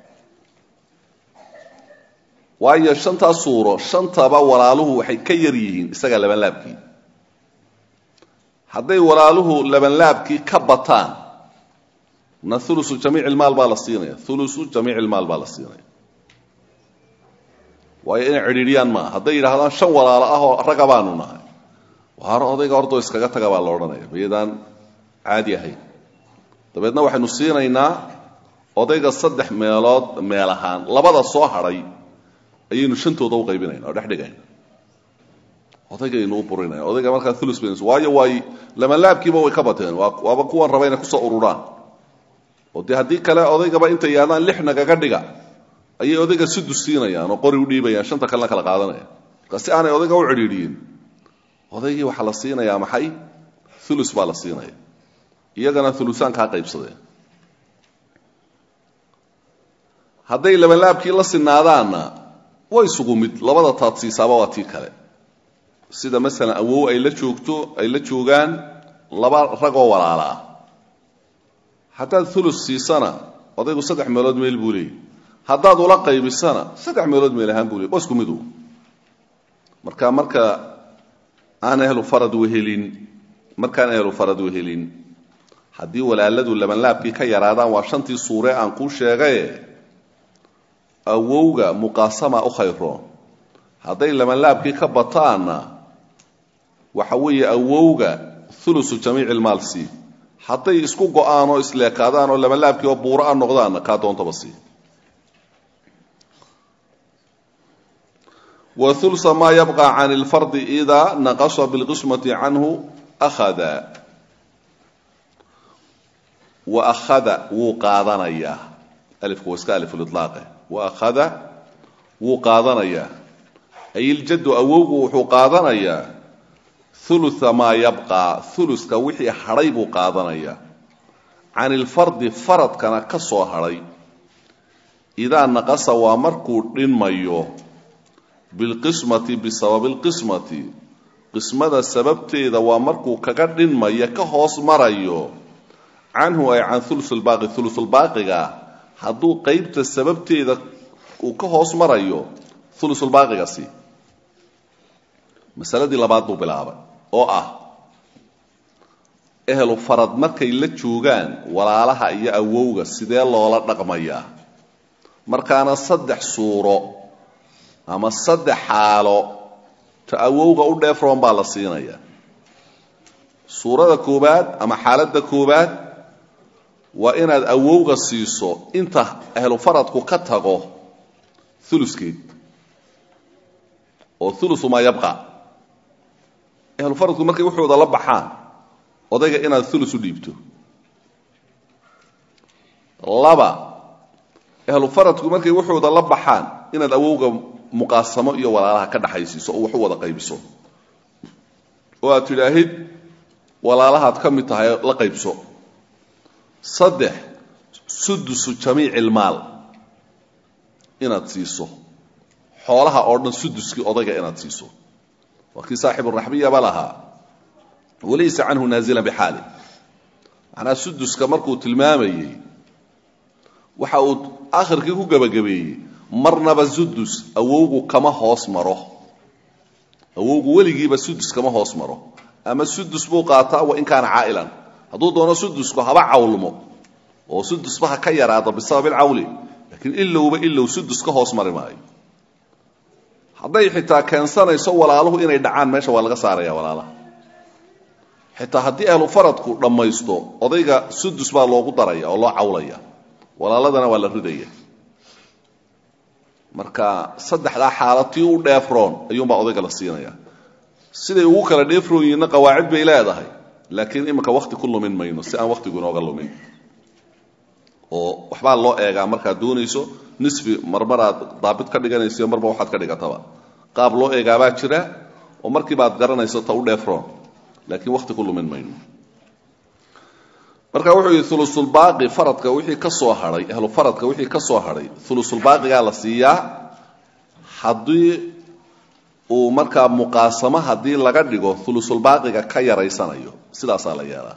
waayo shantaas suuro shantaba walaaluhu waxay ka yar yihiin isaga labanlaabkii hadday walaaluhu labanlaabkii ka bataan na ulusu jamiic ilmaal baa la siinaya ulusu jamiic ilmaal baa la siinaya waayo inay cidhiidhiyaan maaha hadday yidhaahdaan shan walaalo ah oo ragga baanu nahay waar odayga ordoo iskaga taga baa la odhanaya mayadaan caadi ahayn dabeedna waxaynu siinaynaa odayga saddex meelood meel ahaan labada soo hadhay ayaynu shantooda u qaybinayna oo dhex dhigayna odaygaynu u burinaya odayga markaa ulus bayn waayo waay lamanlaabkiiba way ka bateen waaba kuwan raba inay kusoo ururaan oo dee haddii kale odaygaba intay yidhahdaan lix nagaga dhiga ayay odayga sudus siinayaan oo qori u dhiibayaan shanta kalena kala qaadanaya marka si aanay odayga u cidhiidhiyin odaygii waxaa la siinayaa maxay ulus baa la siinaya iyagana ulusaan kaa qaybsadeen hadday labanlaabkii la sinaadaanna way isugu mid labada taad siisaaba waa tii kale sida masalan awow ay la joogto ay la joogaan laba ragoo walaala ah haddaad ulus siisana odaygu saddex meelood meel buu leeyay haddaad ula qaybisana saddex meelood meel ahaan buu leey waa isku mid u marka marka aan ehlu farad wehelin markaan ehlu farad wehelin haddii walaaladu labanlaabkii ka yaraadaan waa shantii suure aan kuu sheegaye awowga muqaasama u khayroon hadday labanlaabkii ka bataanna waxa weeye awowga ulusu jamiici lmaal sii hadday isku go-aan oo isleekaadaan oo labanlaabkii oo buuro a noqdaanna kaa doontaba sii wa ulsa maa yabqa can lfardi idaa naqasa bilqismati canhu akhada wa akhada wuu qaadanayaa alifku waa iska alifulitlaaqe wa akhada wuu qaadanayaa ay iljaddu awowgu wuxuu qaadanayaa ulua maa yabqaa uluska wixii hadhay buu qaadanayaa can ilfardi faradkana ka soo hadhay idaa naqasa waa markuu dhinmayo bilqismati bisababi lqismati qismada sababteeda waa markuu kaga dhinmayo ka hoos marayo canhu ay can ulusulbaaqi ulusulbaaqiga hadduu qeybta sababteeda uu ka hoos marayo ulusulbaaqigasi masaladii labaad buu bilaabay oo ah ehlu farad markay la joogaan walaalaha iyo awowga sidee loola dhaqmayaa markaana saddex suuro ama saddex xaalo ta awowga u dheefroon baa la siinaya suurada koowaad ama xaaladda koowaad waa inaad awowga siiso inta ahlu faradku ka tago uluskeed oo ulusu maa yabqa ahlu faradku markay wuxooda la baxaan odayga inaad ulus u dhiibto laba ahlu faradku markay wuxooda la baxaan inaad awowga muqaasamo iyo walaalaha ka dhaxaysiiso oo wax u wada qaybiso oo aad tidhaahid walaalahaad ka mid tahay la qaybso saddex sudusu jamiici ilmaal inaad siiso xoolaha oo dhan suduskii odayga inaad siiso waa kii saaxiburaxbiyaba lahaa walaysa canhu naazilan bixaali macnaa suduska markuu tilmaamayey waxa uu akhirkii ku gebagabeeyey marnaba sudus awowgu kama hoos maro awowgu weligiiba sudus kama hoos maro ama sudus buu qaataa wa in kaana caa'ilan hadduu doono sudusku haba cawlmo oo sudusba ha ka yaraado bisabab ilcawli laakiin ilowba ilow sudus ka hoos mari maayo hadday xitaa keensanayso walaaluhu inay dhacaan meesha waa laga saaraya walaalaha xitaa haddii ahlu faradku dhammaysto odayga sudus baa loogu daraya oo loo cawlaya walaaladana waa la ridaya marka saddexdaa xaalad tii u dheefroon ayuunbaa odayga la siinaya siday ugu kala dheefroon yihiinna qawaacid bay leedahay laakiin iminka wakti ku lumin mayno si aan wakhtigu inooga lumin oo waxbaa loo eegaa markaad doonayso nisfi marmaraad daabit ka dhiganayso marba waxaad ka dhigataba qaab loo eegaabaa jira oo markiibaad garanayso ta u dheefroon laakiin wakhti ku lumin mayno marka wuxuu yidhi ulusulbaaqi faradka wixii ka soo hadhay ahlu faradka wixii ka soo hadhay ulusulbaaqigaa la siiyaa haddii uu markaa muqaasamo haddii laga dhigo ulusulbaaqiga ka yaraysanayo sidaasaa la yeelaa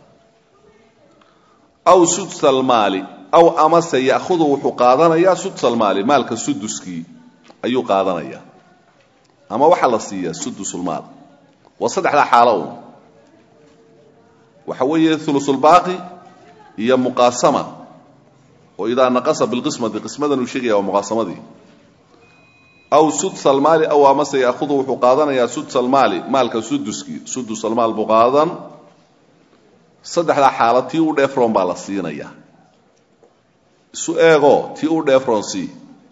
aw sudsalmaali aw amase ya'hudu wuxuu qaadanayaa sudsalmaali maalka suduskii ayuu qaadanayaa ama waxaa la siiyaa sudusulmaal waa saddexdaa xaalo un waxa weeye ulusulbaaqi iyo muqaasama oo idaa naqasa bilqismati qismadan uu sheegaya waa muqaasamadii aw sudsalmaali aw amase ya'hudu wuxuu qaadanayaa sudsalmaali maalka suduskii sudusalmaal buu qaadan saddexdaa xaalo tii u dheefroon baa la siinayaa isu eego tii u dheefroon sii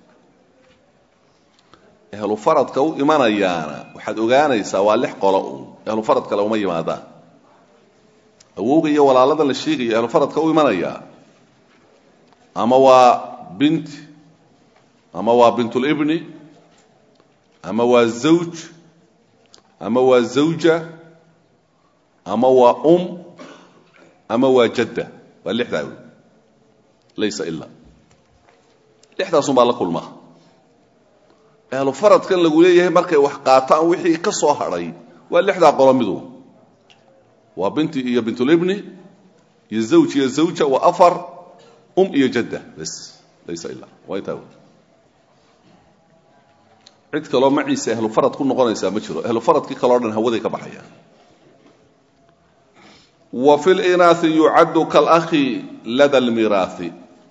ehlu faradka u imanayaana waxaad ogaanaysaa waa lix qolo uun ehlu farad kale uma yimaadaan awowga iyo walaaladan la sheegaya ehlu faradka u imanayaa ama waa binti ama waa bintulibni ama waa zawj ama waa zawja ama waa um ama waa jadda waa lixdaa wey laysa ilaa lixdaasun baa la kulmaa ahlu faradkan lagu leeyahay markay wax qaataan wixii ka soo hadhay waa lixdaa qolo midu waa binti iyo bintulibni iyo zawj iyo zawja waa afar um iyo jadda bas laysa ilaa waa intaa cid kaloo maciise ahlu farad ku noqonaysaa ma jiro ahlu faradkii kaleo dhan hawaday ka baxayaan wa fi linaai yucaddu kalakhi lada lmiraahi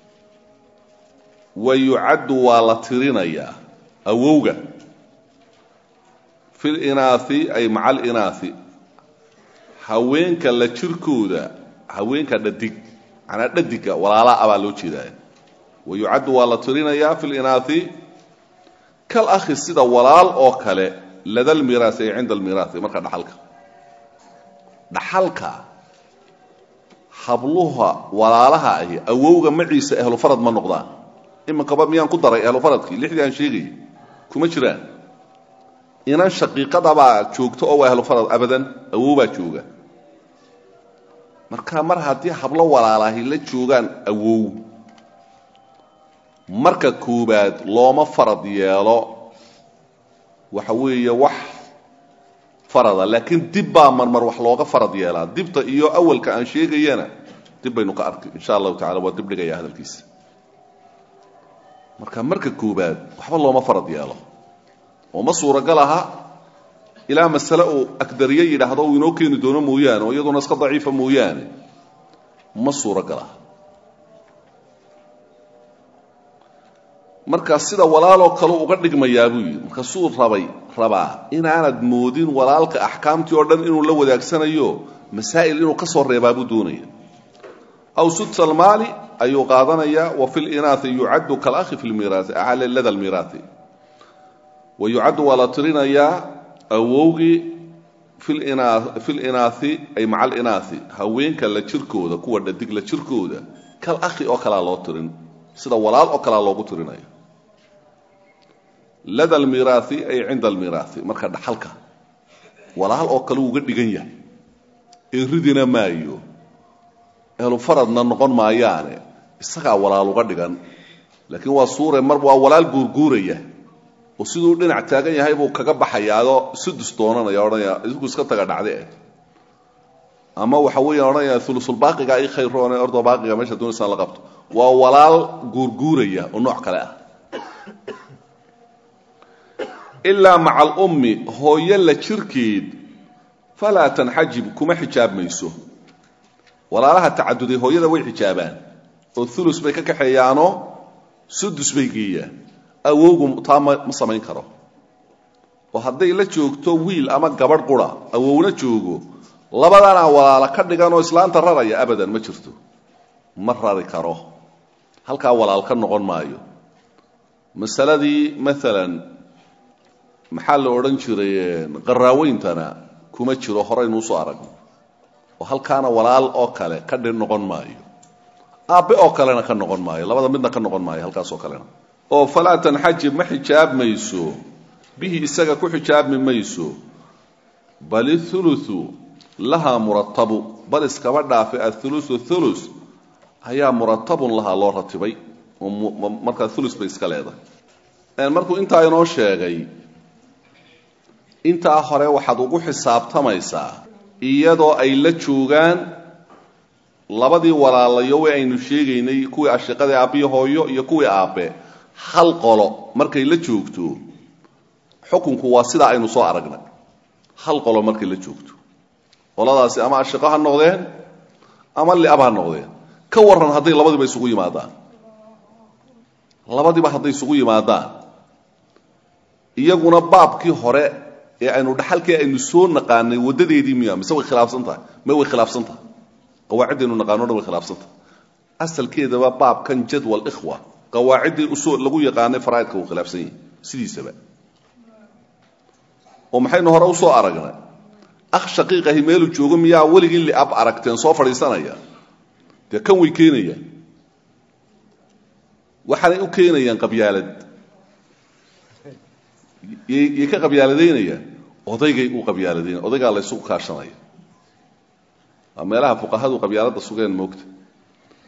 wa yucaddu waa la tirinayaa awowga fi linaai ay maca alinaai haweenka la jirkooda haweenka dhadig manaa dhadiga walaala abaa loo jeedaaya wa yucaddu waa la tirinayaa fi linaai kal akhi sida walaal oo kale lada lmiraasi ay cinda almiraasi marka dhaxalka dhaxalka habluha walaalaha ahi awowga maciisa ahlu farad ma noqdaan iminkaba miyaan ku daray ahlu faradkii lixdii aan sheegayay kuma jiraan inan shaqiiqadabaa joogto oo waa ahlu farad abadan awowbaa jooga marka mar haddii hablo walaalahi la joogaan awow marka koobaad looma farad yeelo waxa weeye wax farada laakiin dib baa marmar wax looga farad yeelaa dibta iyo awalka aan sheegayana dib baynu ka arkay insha allahu tacala waa dib dhigaya hadalkiisa marka marka koobaad waxba looma farad yeelo oo ma suuragal aha ilaa masale uu agdariye yidhaahdo uu inoo keeni doono mooyaane oo iyaduna iska daciifa mooyaane ma suuragal aha markaa sida walaaloo kale uga dhigmayaa buu yidhi markaasuu rabay rabaa inaanad moodin walaalka axkaamtii oo dhan inuu la wadaagsanayo masaa'il inuu ka soo reebaa buu doonaya aw sudsalmaali ayuu qaadanayaa wa fi linaai yucaddu kalakhi fi lmiraai lada lmiraai wa yucaddu waa la tirinayaa awowgii fi linaai ay maca alinaai haweenka la jirkooda kuwa dhadig la jirkooda kal akhi oo kalea loo tirin sida walaal oo kalea loogu tirinaya lada almiraai ay cinda almiraai marka dhaxalka walaal oo kale uga dhigan yahay ee ridina maayo ehlu faradna noqon maayaane isagaa walaal uga dhigan laakiin waa suure mar waa walaal guurguuraya oo siduu dhinac taagan yahay buu kaga baxayaadoo sudus doonanaya odhanaya isku iska taga dhacde eh ama waxa weeyaan odhanaya ulusulbaaqiga i khayroone ordo baaqiga meesha doonaysaan la qabto waa walaal guurguuraya oo nooc kale ah ilaa maca alummi hooyo la jirkeed falaa tanxajib kuma xijaabmayso walaalaha tacaduday hooyada way xijaabaan oo ulus bay ka kaxeeyaanoo sudus bay geeyaan awowgu taa ma ma samayn karo oo hadday la joogto wiil ama gabadh qura awowna joogo labadana walaala ka dhigan oo islaanta raraya abadan ma jirto ma rari karo halkaa walaal ka noqon maayo masaladii maalan maxaa la odhan jiray qaraaweyntana kuma jiro horaynu usoo aragno oo halkaana walaal oo kale ka dhi noqon maayo aabbe oo kalena ka noqon maayo labada midna ka noqon maayo halkaasoo kalena oo falaa tanxajib ma xijaab mayso bihi isaga ku xijaabi mayso bal ithuluthu lahaa muratabu bal iskaba dhaafe athuluthu thulus ayaa muratabun lahaa loo ratibay oo markaa thulus bay iska leedahay markuu intaa inoo sheegay intaa hore waxaad ugu xisaabtamaysaa iyadoo ay la joogaan labadii walaalayo way aynu sheegaynay kuwii ashiqadii aabbiyo hooyo iyo kuwii aabbe hal qolo markay la joogto xukunku waa sidaa aynu soo aragnay hal qolo markay la joogto qoladaasi ama ashiqo ha noqdeen ama liab ha noqdeen ka warran hadday labadiiba isugu yimaadaan labadiiba hadday isugu yimaadaan iyaguna baabkii hore ee aynu dhaxalkii aynu soo naqaanay wadadeedii miya mise way khilaafsan tahay ma way khilaafsan tahay qawaaciddaynu naqaano dhan way khilaafsan tahay asalkeedaba baabkan jadwal ikhwa qawaaciddii usoo lagu yaqaanay faraa'idka wuu khilaafsan yahay sidiisaba oo maxaynu hore usoo aragnay akh shaqiiqahi meeluu joogo miyaa weligii liab aragteen soo fadhiisanaya dee kan way keenayaan waxaanay u keenayaan qabyaalad yay ka qabyaaladaynayaan odaygay u qabyaaladaynaya odaygaa la ysugu kaashanaya waa meelaha fuqahadu qabyaaladda sugeen moogta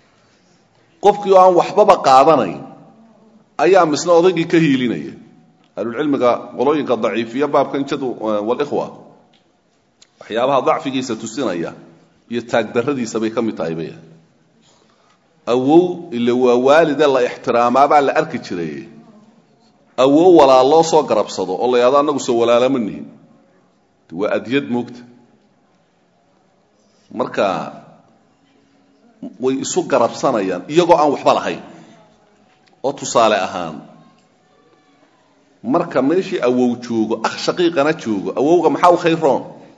qofkii oo aan waxbaba qaadanayn ayaa misna odaygii ka hiilinaya ahlulcilmiga qolooyinka daciifiya baabkan jadu walikhwa waxyaabaha dacfigiisa tusinaya iyo taagdarradiisa bay ka mid tahay bay awow ile waa waalide la ixtiraamaabaa la arki jiray awow walaal loo soo garabsado oo la yahado annagu soo walaalama nihin waa adyad moogta marka way isu garabsanayaan iyagoo aan waxba lahayn oo tusaale ahaan marka meeshii awow joogo akh shaqiiqana joogo awowga maxaa u khayroon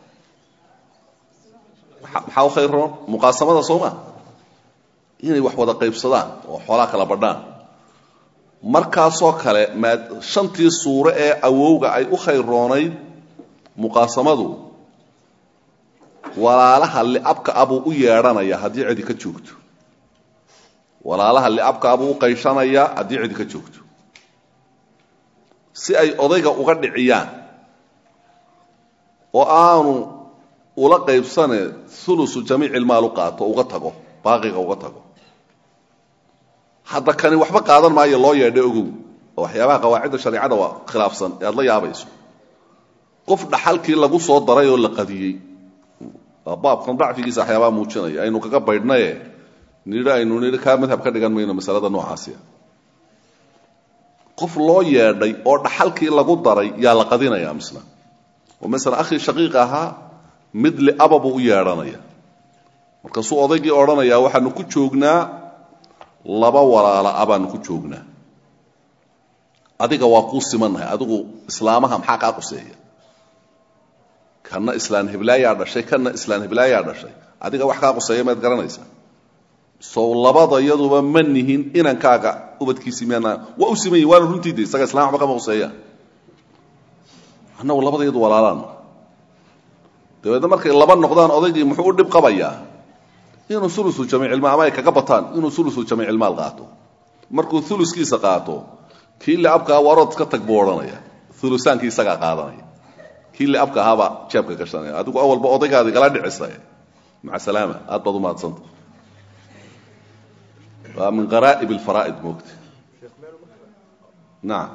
maxaa u khayroon muqaasamada soo ma inay wax wada qaybsadaan oo xoolaa kala badhaan markaasoo kale maa shantii suuro ee awowga ay u khayroonayd muqaasamadu walaalaha liabka abuu u yeedhanaya haddii cidi ka joogto walaalaha liabka abuu u qayshanaya haddii cidi ka joogto si ay odayga uga dhiciyaan oo aanu ula qaybsane ulusu jamiicilmaal u qaato uga tago baaqiga uga tago hadda kani waxba qaadan maayo loo yeedha ogow oo waxyaabaha qawaacidda shareicada waa khilaafsan ee aad la yaabayso qof dhaxalkii lagu soo daray oo la qadiyey waa baabkan dacfigiisa waxyaabaha muujinaya aynu kaga baydhnaye nidhi aynu nidhi kaa madhab ka dhigan mayno masalada noocaasiya qof loo yeedhay oo dhaxalkii lagu daray yaa la qadinaya misna oo masalan akhii shaqiiq ahaa mid liaba buu u yeedhanaya markaasuu odaygii odhanayaa waxaanu ku joognaa laba walaala a baanu ku joognaa adiga waa kuu simannahay adigu islaamaha maxaa kaa quseeya kanna islaan hiblaayaa dhashay kanna islaan hiblaayaa dhashay adiga wax kaa quseeya maad garanaysaa sow labada iyaduba ma nihin inankaaga ubadkiisii miyaana waa u siman yihin waana runtiida isaga islam waxba kama quseeyaan annagu labada iyadu walaalaan dabeedna markay laba noqdaan odaygii muxuu u dhib qabayaa inuu ulusu jamiicilmaal ama ay kaga bataan inuu ulusu jamiicilmaal qaato markuu uluskiisa qaato kii liabkaa warood ka tag buu odhanaya ulusaankii isagaa qaadanaya kii liabka ahaabaa jeebka gashanaya adigu awalba odaygaadi gala dhicisa maca salaama aad baad umahadsanta waa min qaraa'ib alfaraa'id moogta nacam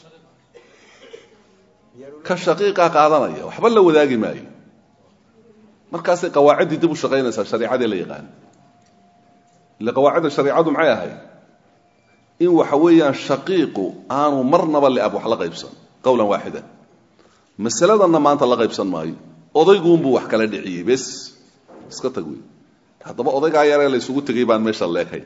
ka shaqiiqaa qaadanaya waxba la wadaagi maayo markaasay qawaaciddii dib u shaqaynaysaa shareicadii la yaqaan ille qawaacidda shareicadu maxay ahayd in waxa weeyaan shaqiiqu aanu marnaba liab wax la qaybsan qowlan waaxidan masaladanna maanta la qaybsan maayo odayguunbuu wax kala dhiciyey bes iska tag wey haddaba odaygaa yaree la ysugu tegay baan meesha leekay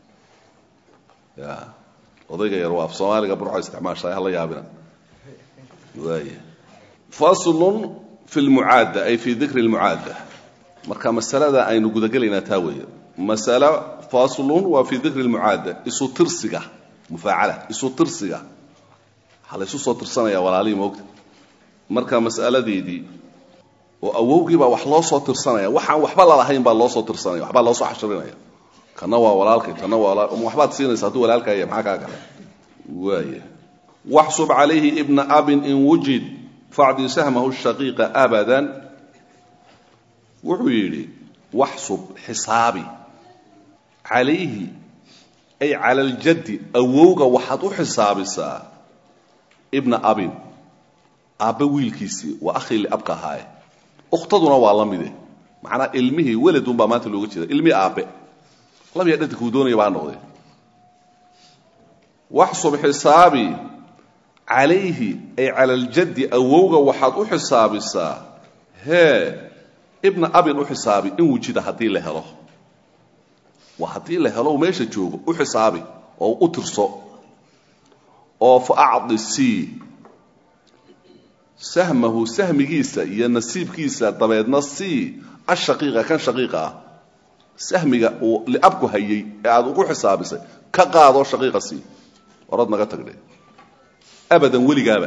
ya odayga yar waa af soomaaliga burco isticmaasha hala yaabina waaya faslun fi lmucaadda ay fi dikri lmucaadda marka masalada aynu gudagelaynaa taa weeye masalo faslun waa fi dikri lmucaadda isu tirsiga mufaacala isu tirsiga waxaa la ysu soo tirsanaya walaalihii moogta marka mas'aladeedii oo awowgii baa wax loo soo tirsanaya waxaan waxba lalahayn baa loo soo tirsanaya waxbaa loo soo xashirinaya kana waa walaalkay kana waa walaal waxbaad siinaysa hadduu walaalkaaya maxaa kaa gala waaya waxsub calayhi ibna abin in wujid facdi sahmahu shaqiiqa abadan wuxuu yidhi waxsub xisaabi calayhi ay cala aljaddi awowga waxaad u xisaabisaa ibna abin aabbe wiilkiisii waa akhii liabka ahaaye ukhtaduna waa la mide macnaa ilmihii weladun baa maanta looga jeeda ilmihii aabbe labiya dhanta kuu doonaya baa noqdee waxsub xisaabi calayhi ay cala aljaddi awowga waxaad u xisaabisaa hee ibna abin u xisaabi in wujida haddii la helo waa haddii la helo meesha joogo u xisaabi oo u tirso oo fa acdi c sahmahu sahmigiisa iyo nasiibkiisa dabeedna c ashaqiiqa kan shaqiiqa ah sahmiga uu liabku hayay ee aada ugu xisaabisay ka qaadoo shaqiiqa c orad naga tagdhe abadan weligaaba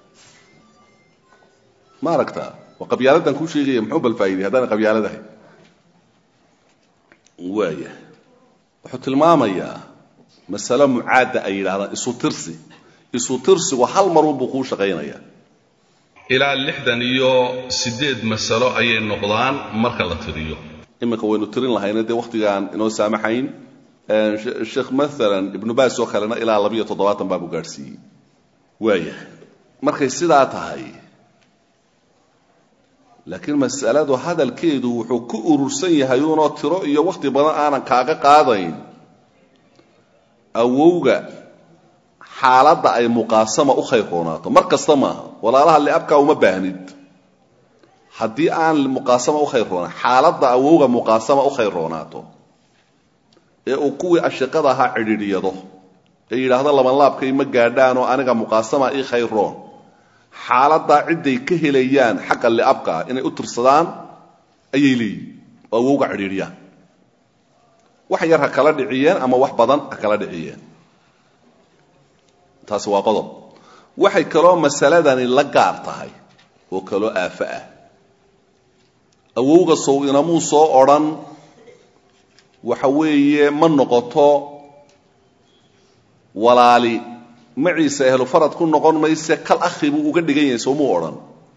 ma aragtaa waa qabyaaladan kuu sheegaya muxuu balfaa'iday haddaana qabyaaladahay waaya wuxuu tilmaamayaa masalo mucaadda ay yidhahdaan isu tirsi isu tirsigu hal marunbuu kuu shaqaynaya ilaa lixdan iyo siddeed masalo ayay noqdaan marka la tiriyo iminka waynu tirin lahayna dee wakhtigaan inoo saamaxayn sheekh maalan ibnu baas oo kalena ilaa labiyo toddobaatan baabu gaadhsiiyey waaya markay sidaa tahay laakiin masaladu hadalkeedu wuxuu ku urursan yahay uunoo tiro iyo wakhti badan aanan kaaga qaadayn awowga xaaladda ay muqaasama u khayr roonaato mar kasta maaha walaalaha liabkaa uma baahnid haddii aan muqaasama u khayr roonaan xaaladda awowga muqaasama u khayr roonaato ee uu kuwii ashiqada ahaa cidhiidhyado ee yidhaahdo labanlaabkay ma gaadhaanoo aniga muqaasama ii khayr roon xaaladdaa cidday ka helayaan xagga liabkaa inay u tirsadaan ayay leeyihin oo awowga cidhiidhyaan wax yar ha kala dhiciyeen ama wax badan ha kala dhiciyeen taasi waa qodob waxay kaloo masaladani la gaar tahay oo kaloo aafo ah awowga sow inamuu soo odrhan waxa weeye ma noqoto walaali maciise ehlu farad ku noqon mayse kal akhi buu uga dhigan yahay soomuu odhan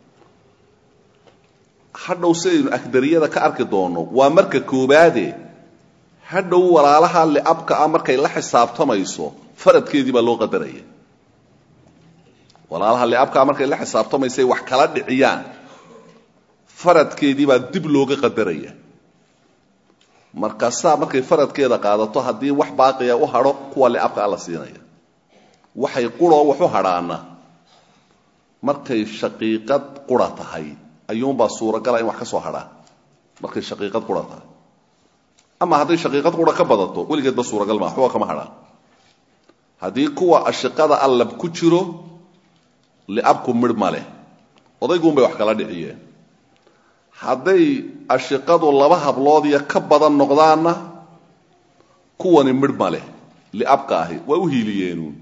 hadhow sidaynu akdariyada ka arki doonno waa marka koobaade hadhow walaalaha liabka ah markay la xisaabtamayso faradkeedii baa loo qadaraya walaalaha liabka ah markay la xisaabtamaysay wax kala dhiciyaan faradkeedii baa dib looga qadaraya markaasaa markay faradkeeda qaadato haddii wax baaqiya u hadho kuwa liabka a la siinaya waxay quroo wax u hadhaana markay shaqiiqad qura tahay ayuunbaa suuragala in wax ka soo hadhaan markay shaqiiqad qura tahay ama hadday shaqiiqad qura ka badato weligeedba suuragal maa waxba kama hadhaan haddii kuwa ashiqada allab ku jiro liabku midh ma leh odayguun bay wax kala dhiciyeen hadday ashiqadu laba hablood iyo ka badan noqdaanna kuwani midh ma leh liabka ahi waa u hiiliyeenuun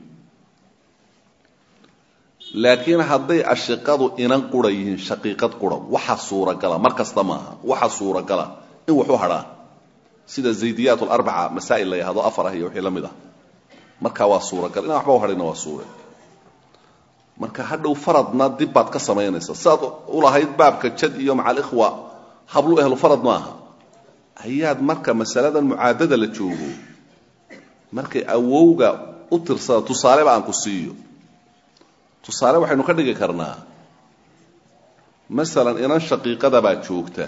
laakiin hadday ashiqadu inan qura yihiin shaqiiqad qura waxa suuragala mar kasta maaha waxa suuragala in wax u hadhaan sida zaydiyaat larbaca masaa'il la yahdo afar ah iyo wixii la mid ah markaa waa suuragal inaan waxba u hadhayna waa suure marka hadhow faradna dib baad ka samaynaysa sidaad u lahayd baabka jad iyo maca alikhwa hablu ehlu farad maaha ayaad marka masaladan mucaadada la joogo markay awowga u tirsada tusaaleba aan ku siiyo tusaale waxaynu ka dhigi karnaa masalan inan shaqiiqada baa joogta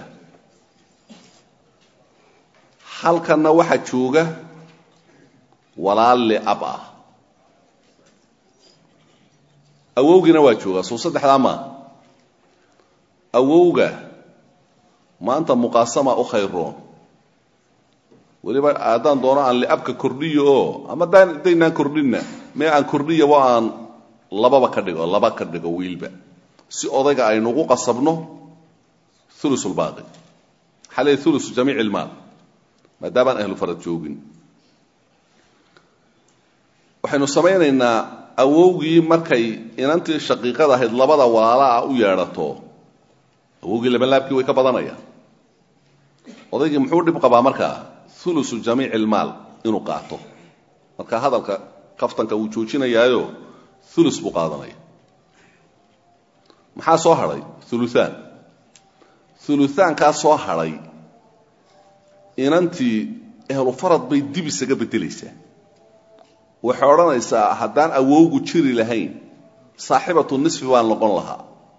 halkanna waxaa jooga walaal liab ah awowgiina waa joogaa soo saddexdaa maa awowga maanta muqaasama u khayroon weliba haddaan doono aan liabka kordhiyo oo ama daynaan kordhinna mee aan kordhiyo wa aan lababa ka dhigo laba ka dhigo wiilba si odayga aynugu qasabno ulusulbaaqi xale ulusu jamiic ilmaal maadaabaan ahlu farad joogin waxaynu samaynaynaa awowgii markay inantii shaqiiqada ahayd labada walaalaa u yeedhato awowgii labanlaabkii way ka badanayaan odaygii muxuu dhib qabaa markaa ulusu jamiic ilmaal inuu qaato marka hadalka kaftanka wuu joojinayaayo ulus buu qaadanaya maxaa soo hadhay uluaan uluaankaa soo hadhay inantii ehlu farad bay dib isaga beddelaysaa waxay odhanaysaa haddaan awowgu jiri lahayn saaxibatu nisfi baan noqon lahaa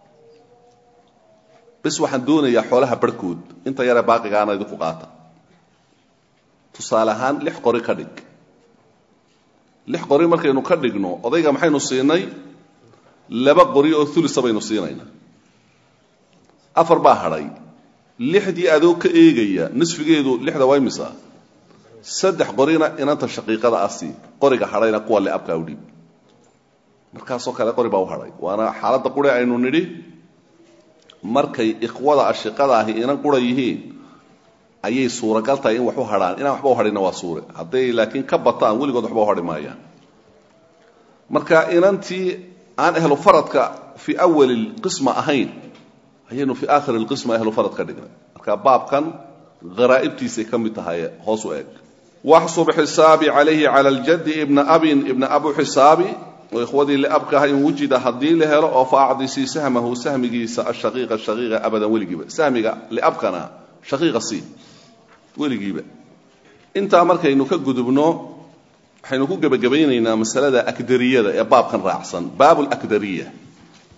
bis waxaan doonayaa xoolaha barhkood inta yaree baaqigaana idinku qaata tusaale ahaan lix qori ka dhig lix qori markaynu ka dhigno odayga maxaynu siinay laba qori oo ulisa baynu siinaynaa afar baa hadhay lixdii adoo ka eegaya nisfigeedu lixda waa imisa saddex qorina inanta shaqiiqada asi qoriga hadhayna kuwa liabkaa udhiib markaasoo kale qori baa u hadhay waana xaaladda qure aynu nidhi markay ikhwada ashiqada ahi inan qura yihiin ayay suuragal tahay in wax u hadhaan inaan waxba u hadhina waa suure hadday laakiin ka bataan weligood waxba u hadhi maayaan marka inantii aan ehlu faradka fii awali lqisma ahayn ayaynu fii aakhiri lqisma ehlu farad ka dhignay marka baabkan haraa'ibtiisay ka mid tahay hoos u eeg waxsub xisaabi calayhi cala ljaddi ibna abin ibna abu xisaabi oo ikhwadii liabka aha in wujida haddii la helo oo fa acdisii sahmahu sahmigiisa ashaqiiqa shaqiiqa abadan weligiiba sahmiga liabkana shaqiiqa sii weligiiba intaa markaynu ka gudubno waxaynu ku gebagabaynaynaa masalada akdariyada ee baabkan raacsan baab lakdariya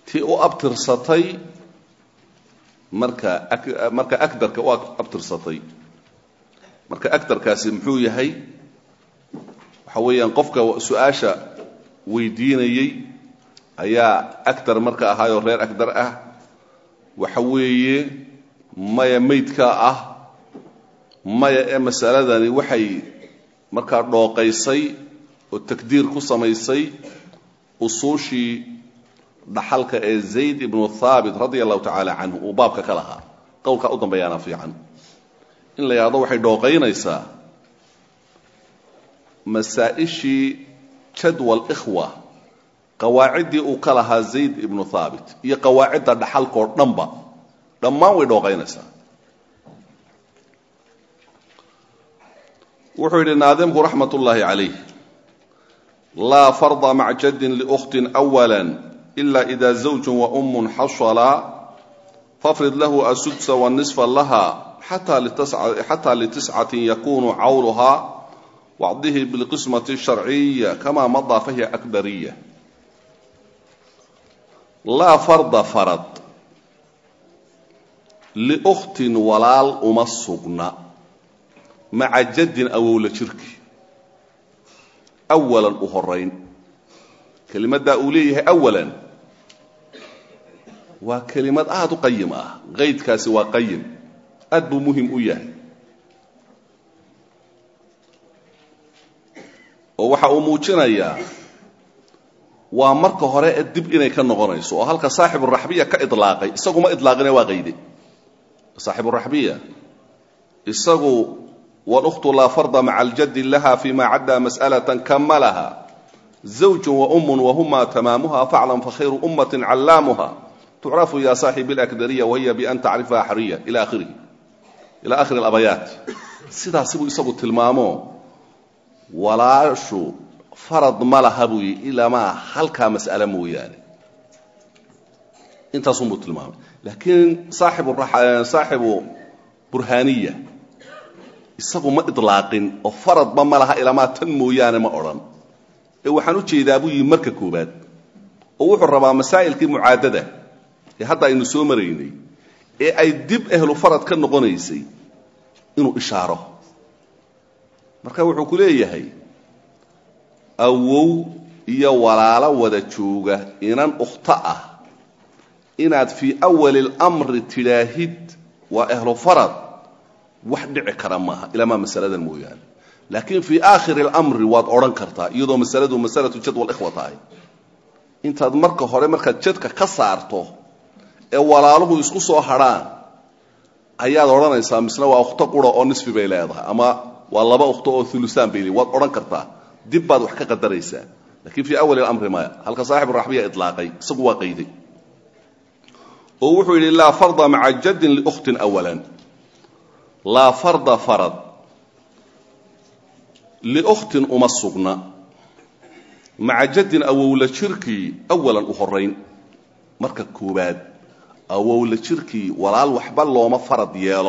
tii u abtirsatay marka marka agdarka u abtirsatay marka agdarkaasi muxuu yahay waxa weeyaan qofka su-aasha weydiinayey ayaa agdar marka ahaayoo reer agdar ah waxa weeye maya maydkaa ah maya ee masaladani waxay markaa dhooqaysay oo takdiir ku samaysay usuushii dhaxalka ee zayd ibnu thaabit radia allahu tacaala canhu uu baabka ka lahaa qowlkaa u dambeeyaana fiican in la yidhahdo waxay dhooqaynaysaa masaa-ishii jadwal ikhwa qawaaciddii uu ka lahaa zayd ibnu thaabit iyo qawaacidda dhaxalkoo dhanba dhammaan way dhooqaynaysaa wuxuu yidhi naadimku raxmat ullaahi calayh laa farda mac jaddin liukhtin awala ila ida zawjun wa ummun xasala fafrid lahu asudsa wanisfa laha xataa litiscatin yakunu cawluhaa wacdihi bilqismati sharciya kama madaa fahiya akbariya laa farda farad liukhtin walaal uma sugna maca jaddin awowla jirki awalan u horayn kelimaddaa uu leeyahay awalan waa kelimad aada u qayim ah qaydkaasi waa qayim aad buu muhim u yahay oo waxa uu muujinayaa waa marka hore ee dib inay ka noqonayso oo halka saaxiburaxbiya ka idlaaqay isaguma idlaaqine waa qayde saaxiburaxbiya isagu wاlأkhtu laa farda maca aljadi laha fima caddaa masأlaة kamalaha zawj waum wahuma tamaamuha faclam fakhayru umaةi callaamuha tucrafu ya saaxibi اlakdariya wahiya bian tacrifaha xariya ila akhirihi ila akhiri اlabayaat sidaasi buu isagu tilmaamo walaashu farad ma laha buu yii ilamaa halkaa mas'ale mooyaane intaasunbuu tilmaamay laakiin saaxibu burhaaniya isagu ma idlaaqin oo faradba ma laha ilamaa tan mooyaane ma odhan ee waxaan u jeedaa buu yihi marka koobaad oo wuxuu rabaa masaa'ilkii mucaadada ee hadda aynu soo maraynay ee ay dib ehlu farad ka noqonaysay inuu ishaaro marka wuxuu ku leeyahay awow iyo walaalo wada jooga inan ukhto ah inaad fii awali اlamri tidhaahid waa ehlu farad wax dhici kara maaha ilamaa masaladan mooyaane laakiin fii aakhiri اlamri waad odhan kartaa iyadoo masaladu masalatu jadwal ikhwa tahay intaad marka hore markaad jadka ka saarto ee walaaluhu isku soo hadrhaan ayaad odhanaysaa misna waa ukhto qura oo nisfi bay leedahay ama waa laba ukhto oo ulusaan bay leedahay waad odhan kartaa dib baad wax ka qadaraysaa lakiin fii awali اlamri maya halka saaxib raxbiya ilaaqay isagu waa qayday oo wuxuu yidhi laa farda maca jaddin liukhtin awalan laa farda farad liukhtin uma sugna maca jaddin awowla jirkii awalan u horayn marka koobaad awowla jirkii walaal waxba looma farad yeelo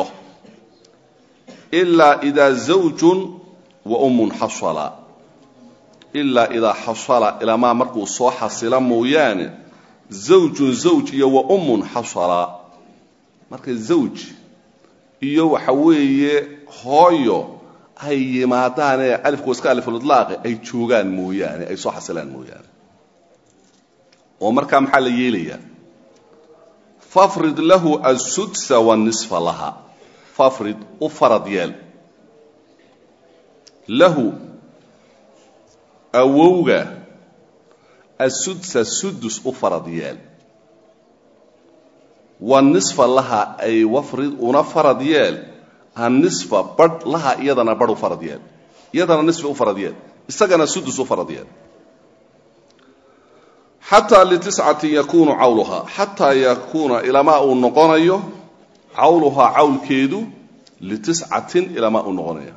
ilaa idaa zawjun wa ummun xasala ilaa idaa xasala ilamaa markuu soo xasila mooyaane zawjun zawj iyo wa ummun xasala marka zawj iyo waxa weeye hooyo ay yimaadaanee alifku iska alifulidlaaqe ay joogaan mooyaane ay soo xasilaan mooyaane oo markaa maxaa la yeelayaa fafrid lahu asudsa wanisfa laha fafrid u farad yeel lahu awowga asudsa sudus u farad yeel wanisfa laha ay wafrid una farad yeel anisfa badh laha iyadana badh u farad yeel iyadana nisfi u farad yeel isagana sudus u farad yeel xataa litiscatin yakuunu cawluhaa xataa yakuuna ilamaa uu noqonayo cawluhaa cawlkeedu litiscatin ilamaa uu noqonaya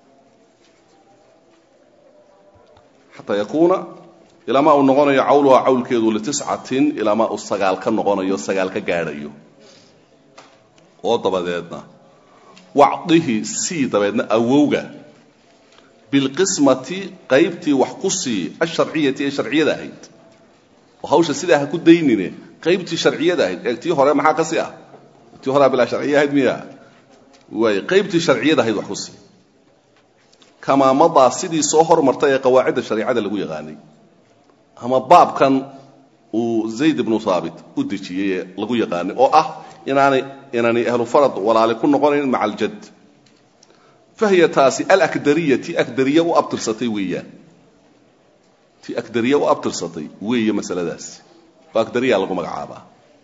xataa yakuuna ilamaa uu noqonayo cawluhaa cawlkeedu litiscatin ilamaa uu sagaal ka noqonayo sagaal ka gaadhayo oo dabadeedna wacdihi sii dabeedna awowga bilqismati qaybtii wax ku sii asharciyati ee sharciyada ahayd oo hawsha sidaa ha ku daynine qaybtii sharciyada ahayd ee tii hore maxaa kasi ah tii horea bilaa sharciya ahayd miya waay qaybtii sharciyada ahayd wax ku sii kamaamadaa sidii soo hormartay ee qawaacidda shareicada lagu yaqaanay ama baabkan uu zayd ibnu haabit u dejiyey ee lagu yaqaanay oo ah inaanay inaanay ahlu farad walaali ku noqonayn maca aljad fahiya taasi alakdariya ti akdariya u abtirsatay weeyaan ti akdariya u abtirsatay weeye masaladaasi oo akdariya lagu magacaabaa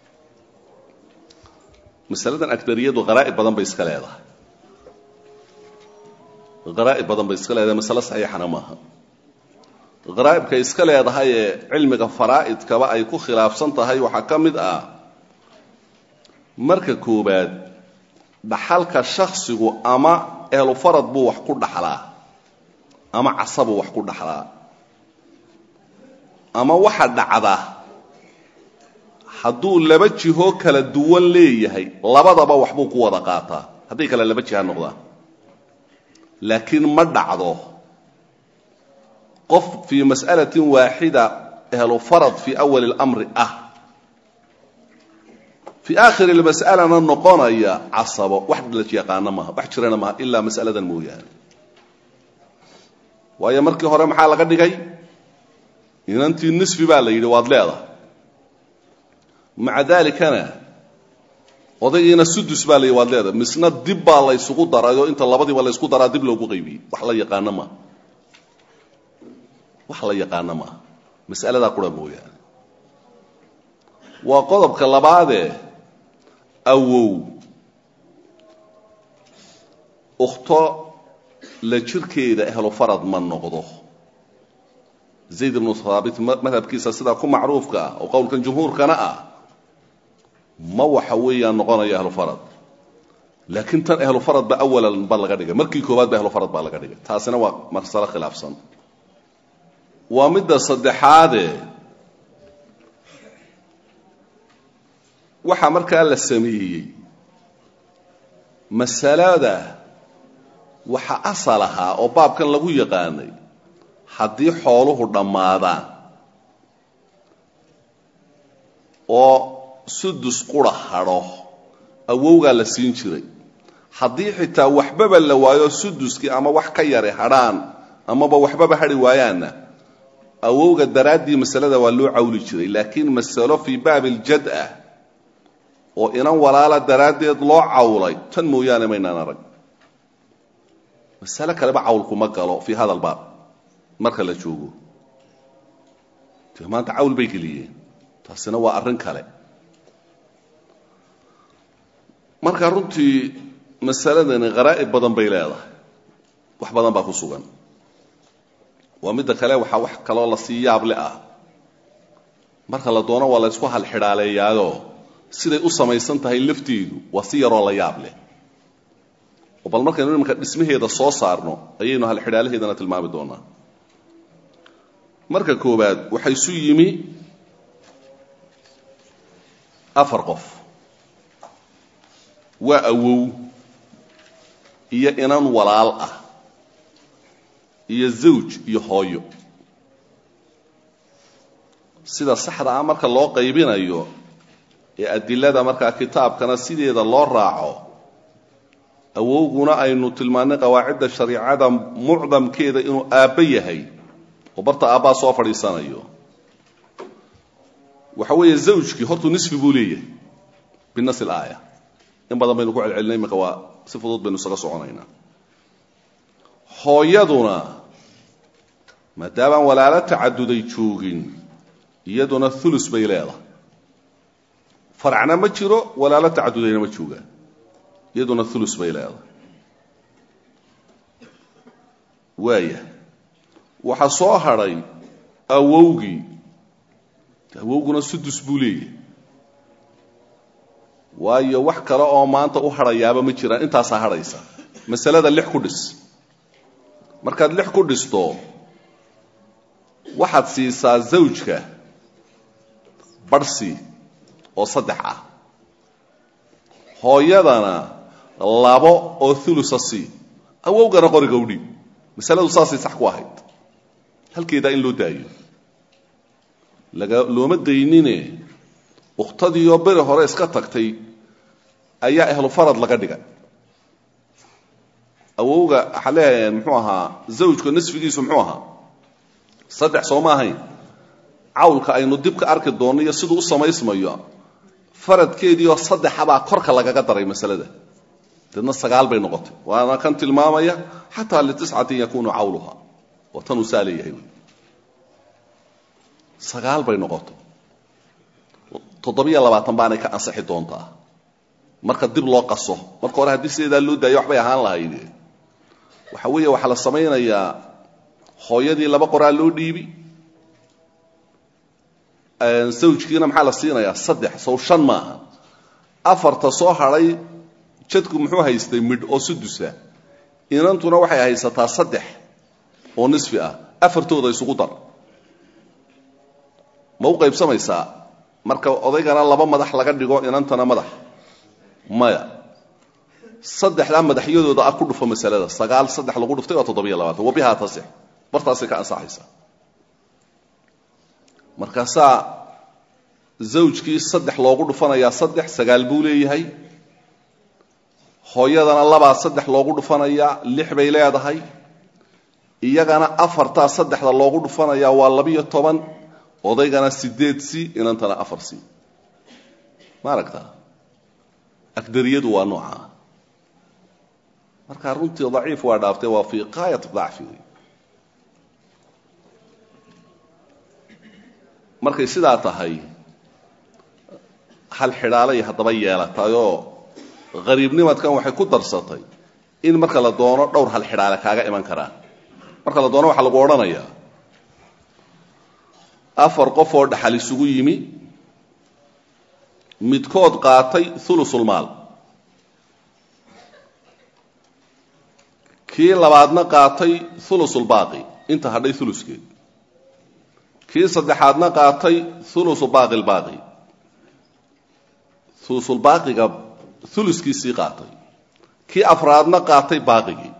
masaladan akdariyadu haraa'ib badan bay iska leedahay haraa'ib badan bay iska leedahay masale saxiixana maaha haraa'ibkay iska leedahay ee cilmiga faraa'idkaba ay ku khilaafsan tahay waxaa ka mid ah marka koowaad dhaxalka shaksigu ama ehlu farad buu wax ku dhaxlaa ama casabuu wax ku dhaxlaa ama waxa dhacda hadduu laba jihoo kala duwan leeyahay labadaba waxbuu ku wada qaataa hadday kale laba jiha noqdaan laakiin ma dhacdo qof fii mas'alatin waaxida ehlu farad fii awali اlamri ah fii aakhiri lmas'alana noqonaya casabo wax la yaqaana maaha wax jirana maaha ilaa mas'aladan mooyaane waayo markii hore maxaa laga dhigay inantii nisfi baa la yidhi waad leedahay maca daalikana odaygiina sudus baa la yidhi waad leedahay misna dib baa la ysugu darayoo inta labadiiba la ysku daraa dib loogu qaybiyey wax la yaqaano maaha wax la yaqaano maaha mas'aladaa qura mooyaane waa qodobka labaadee awow ukhto la jirkeeda ehlu farad ma noqdo zayd ibnu haabit madhabkiisa sidaa ku macruufka ah oo qowlkan jumhuurkana ah ma waxa weeyaan noqonaya ahlu farad laakiin tan ahlu farad ba awalan ba laga dhigay markii koowaad ba ahlu farad baa laga dhigay taasina waa masalo khilaafsan waa midda saddexaade waxaa markaa la sameeyey masalada waxa asal ahaa oo baabkan lagu yaqaanay haddii xooluhu dhammaadaan oo sudus qura hadho awowgaa la siin jiray haddii xitaa waxbaba la waayo suduskii ama wax ka yari hadhaan amaba waxbaba hadhi waayaanna awowga daraaddii masalada waa loo cawli jiray laakiin masalo fii baabi iljad ah oo inan walaala daraaddeed loo cawlay tan mooyaane maynaan arag masale kaleba cawlkuma galo fii hada albaab marka la joogo de maanta cawl bay geliyeen taasina waa arrin kale marka runtii masaladani kharaa'ib badan bay leedahay wax badan baa ku sugan waa midda kale waxaa wax kaloo la sii yaable ah marka la doono waa la ysku halxidhaaleeyaayo siday u samaysan tahay lafteedu waa si yaroo la yaab leh oo bal markaynu imanka dhismaheeda soo saarno ayaynu halxidhaalaheedana tilmaami doonaa marka koowaad waxaa isu yimi afar qof waa awow iyo inan walaal ah iyo zawj iyo hooyo sida saxda ah marka loo qaybinayo ee adilada markaa kitaabkana sideeda loo raaco awowguna aynu tilmaannay qawaacidda shariicada mucdamkeeda inuu aabbo yahay oo barta aabbaa soo fadhiisanayo waxa weeye zawjkii hortuu nisfi buu leeyahay binas ilaaya in badan baynu ku celcelinay iminka waa si fudud baynu isaga soconaynaa hooyaduna maadaamaan walaalo tacaduday joogin iyaduna ulus bay leedahay faracna ma jiro walaalo tacadudayna ma joogaan iyaduna ulus bay leedahay waaya waxaa soo hadhay awowgii awowguna sudus buu leeyahay waayo wax kale oo maanta u hadhayaaba ma jiraan intaasaa hadhaysa masalada lix ku dhis markaad lix ku dhisto waxaad siisaa zawjka barhsi oo saddex ah hooyadana labo oo ulusa sii awowgana qoriga u dhiib masaladu saasay sax ku ahayd halkeedaa in loo daayo laga looma daynine ukhtadiioo beri hore iska tagtay ayaa ahlu farad laga dhigay awowga waxaa leeyahay muxuu ahaa zawjka nisfigiisu muxuu ahaa saddex soo ma ahayn cawlka aynu dib ka arki doonno iyo siduu u samaysmayo faradkeediioo saddexabaa korka lagaga daray masalada deedna sagaal bay noqotay waana kan tilmaamaya xataa litiscatin yakunu cawluha waa tanuu saa leeyahay sagaal bay noqotay toddobiyo labaatan baanay ka ansixi doontaa marka dib loo qaso marka hore haddii sideedaa loo daayo waxbay ahaan lahayd waxa weeye waxaa la samaynayaa hooyadii laba qoraa loo dhiibi zawjkiina maxaa la siinayaa saddex sow shan maaha afarta soo hadhay jadku muxuu haystay midh oo sudusa inantuna waxay haysataa saddex oo nisfi ah afartooda isugu dar ma u qaybsamaysaa marka odaygana laba madax laga dhigo inantana madax maya saddexdaa madaxyadooda ah ku dhufo masalada sagaal saddex lagu dhuftay waa toddobiyo labaatan wabihaa tasix bartaasay ka ansaxaysaa markaasaa zawjkii saddex loogu dhufanayaa saddex sagaal buu leeyahay hooyadana labaa saddex loogu dhufanayaa lix bay leedahay iyagana afartaa saddexda loogu dhufanayaa waa labiyo toban odaygana sideed si inantana afar si ma aragtaa agdariyadu waa noocaa marka runtii daciif waa dhaaftay waa fii qaayat dacfi markay sidaa tahay hal xidhaalay haddaba yeelatayoo qariibnimadkan waxay ku darsatay in marka la doono dhowr hal xidhaale kaaga iman karaan marka la doono waxaa lagu odhanayaa afar qof oo dhaxal isugu yimi midkood qaatay ulusulmaal kii labaadna qaatay ulusulbaaqi inta hadhay uluskeed kii saddexaadna qaatay ulusu baaqi lbaaqi ulusulbaaqiga uluskiisii qaatay kii afraadna qaatay baaqigii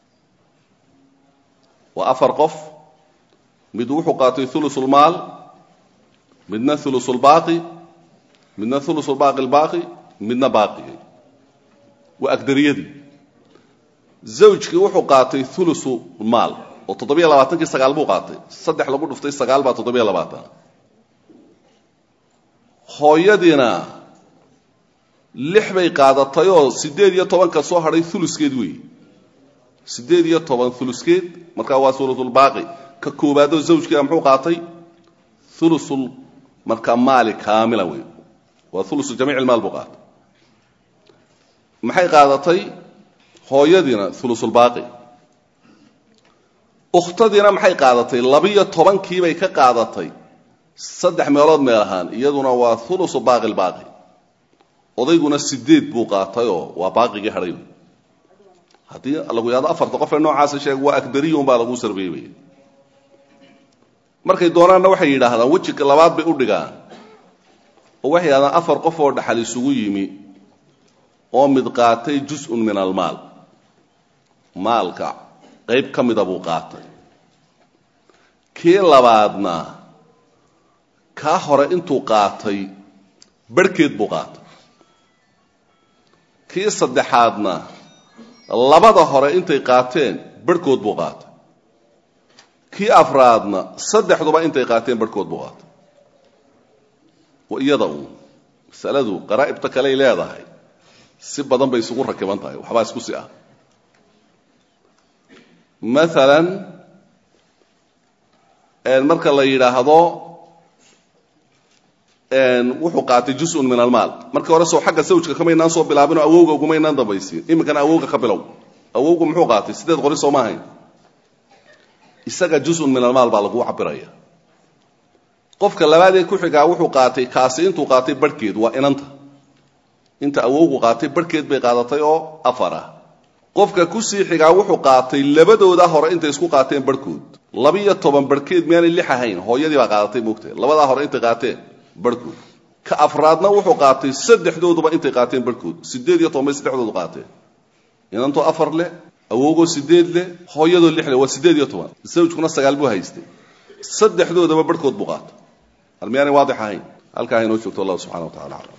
waa afar qof mid wuxuu qaatay ulusulmaal midna ulusulbaaqi midna ulusulbaaqi lbaaqi midna baaqigii waa agdariyadii zawjkii wuxuu qaatay ulusu maal oo toddobiyo labaatankii sagaal buu qaatay saddex lagu dhuftay sagaal baa toddobiyo labaatan hooyadiina lix bay qaadatayoo siddeed iyo tobanka soo hadhay uluskeed weeye siddeed iyo toban uluskeed markaa waa ulusulbaaqi ka koobaadoo zawjkiia muxuu qaatay ulusul markaa maali kaamila wey waa ulusu jamiic ilmaal buu qaatay maxay qaadatay hooyadiina ulusulbaaqi ukhtadiina maxay qaadatay labiyo tobankiibay ka qaadatay saddex meelood meel ahaan iyaduna waa ulusu baaqi lbaaqi odayguna sideed buu qaatayoo waa baaqigii hadhay haddii lagu yahdo afarta qof ee noocaasa sheeg waa agdariyun baa lagu sarbeebaya markay doonaanna waxay yidhaahdaan wejiga labaad bay u dhigaan oo waxay yidhahdaan afar qof oo dhaxal isugu yimi oo mid qaatay jus-un min almaal maalka qayb ka mida buu qaatay kii labaadna kaa hore intuu qaatay barhkeed buu qaatay kii saddexaadna labada hore intay qaateen barhkood buu qaatay kii afraadna saddexduba intay qaateen barhkood buu qaatay wa iyada uun masaladu qaraa'ibta kaley leedahay si badan bay isugu rakiban tahay waxbaa isku si ah maalan marka la yidhaahdo wuxuu qaatay jus-un min almaal markii hore soo xagga sawjka kamaynaan soo bilaabinoo awowga ugumaynaan dambaysiin iminkana awowga ka bilow awowgu muxuu qaatay sideed qori soo ma ahayn isaga jus-un min almaal baa lagu cabiraya qofka labaadee ku xigaa wuxuu qaatay kaasi intuu qaatay barhkeed waa inanta inta awowgu qaatay barhkeed bay qaadatay oo afar ah qofka kusii xigaa wuxuu qaatay labadooda hore intay isku qaateen barhkood labiyo toban barhkeed miyaanay lix ahayn hooyadii baa qaadatay moogta labadaa hore intay qaateen barhkood ka afraadna wuxuu qaatay saddexdooduba intay qaateen barhkood sideed iyo toban bay saddexdoodu qaateen inantoo afar leh awowgoo sideed leh hooyadoo lix leh waa sideed iyo toban zawjkuna sagaal buu haystay saddexdoodaba barhkood buu qaatay hal miyaanay waadix ahayn halkaa inoo joogto allah subxana wa tacala aclam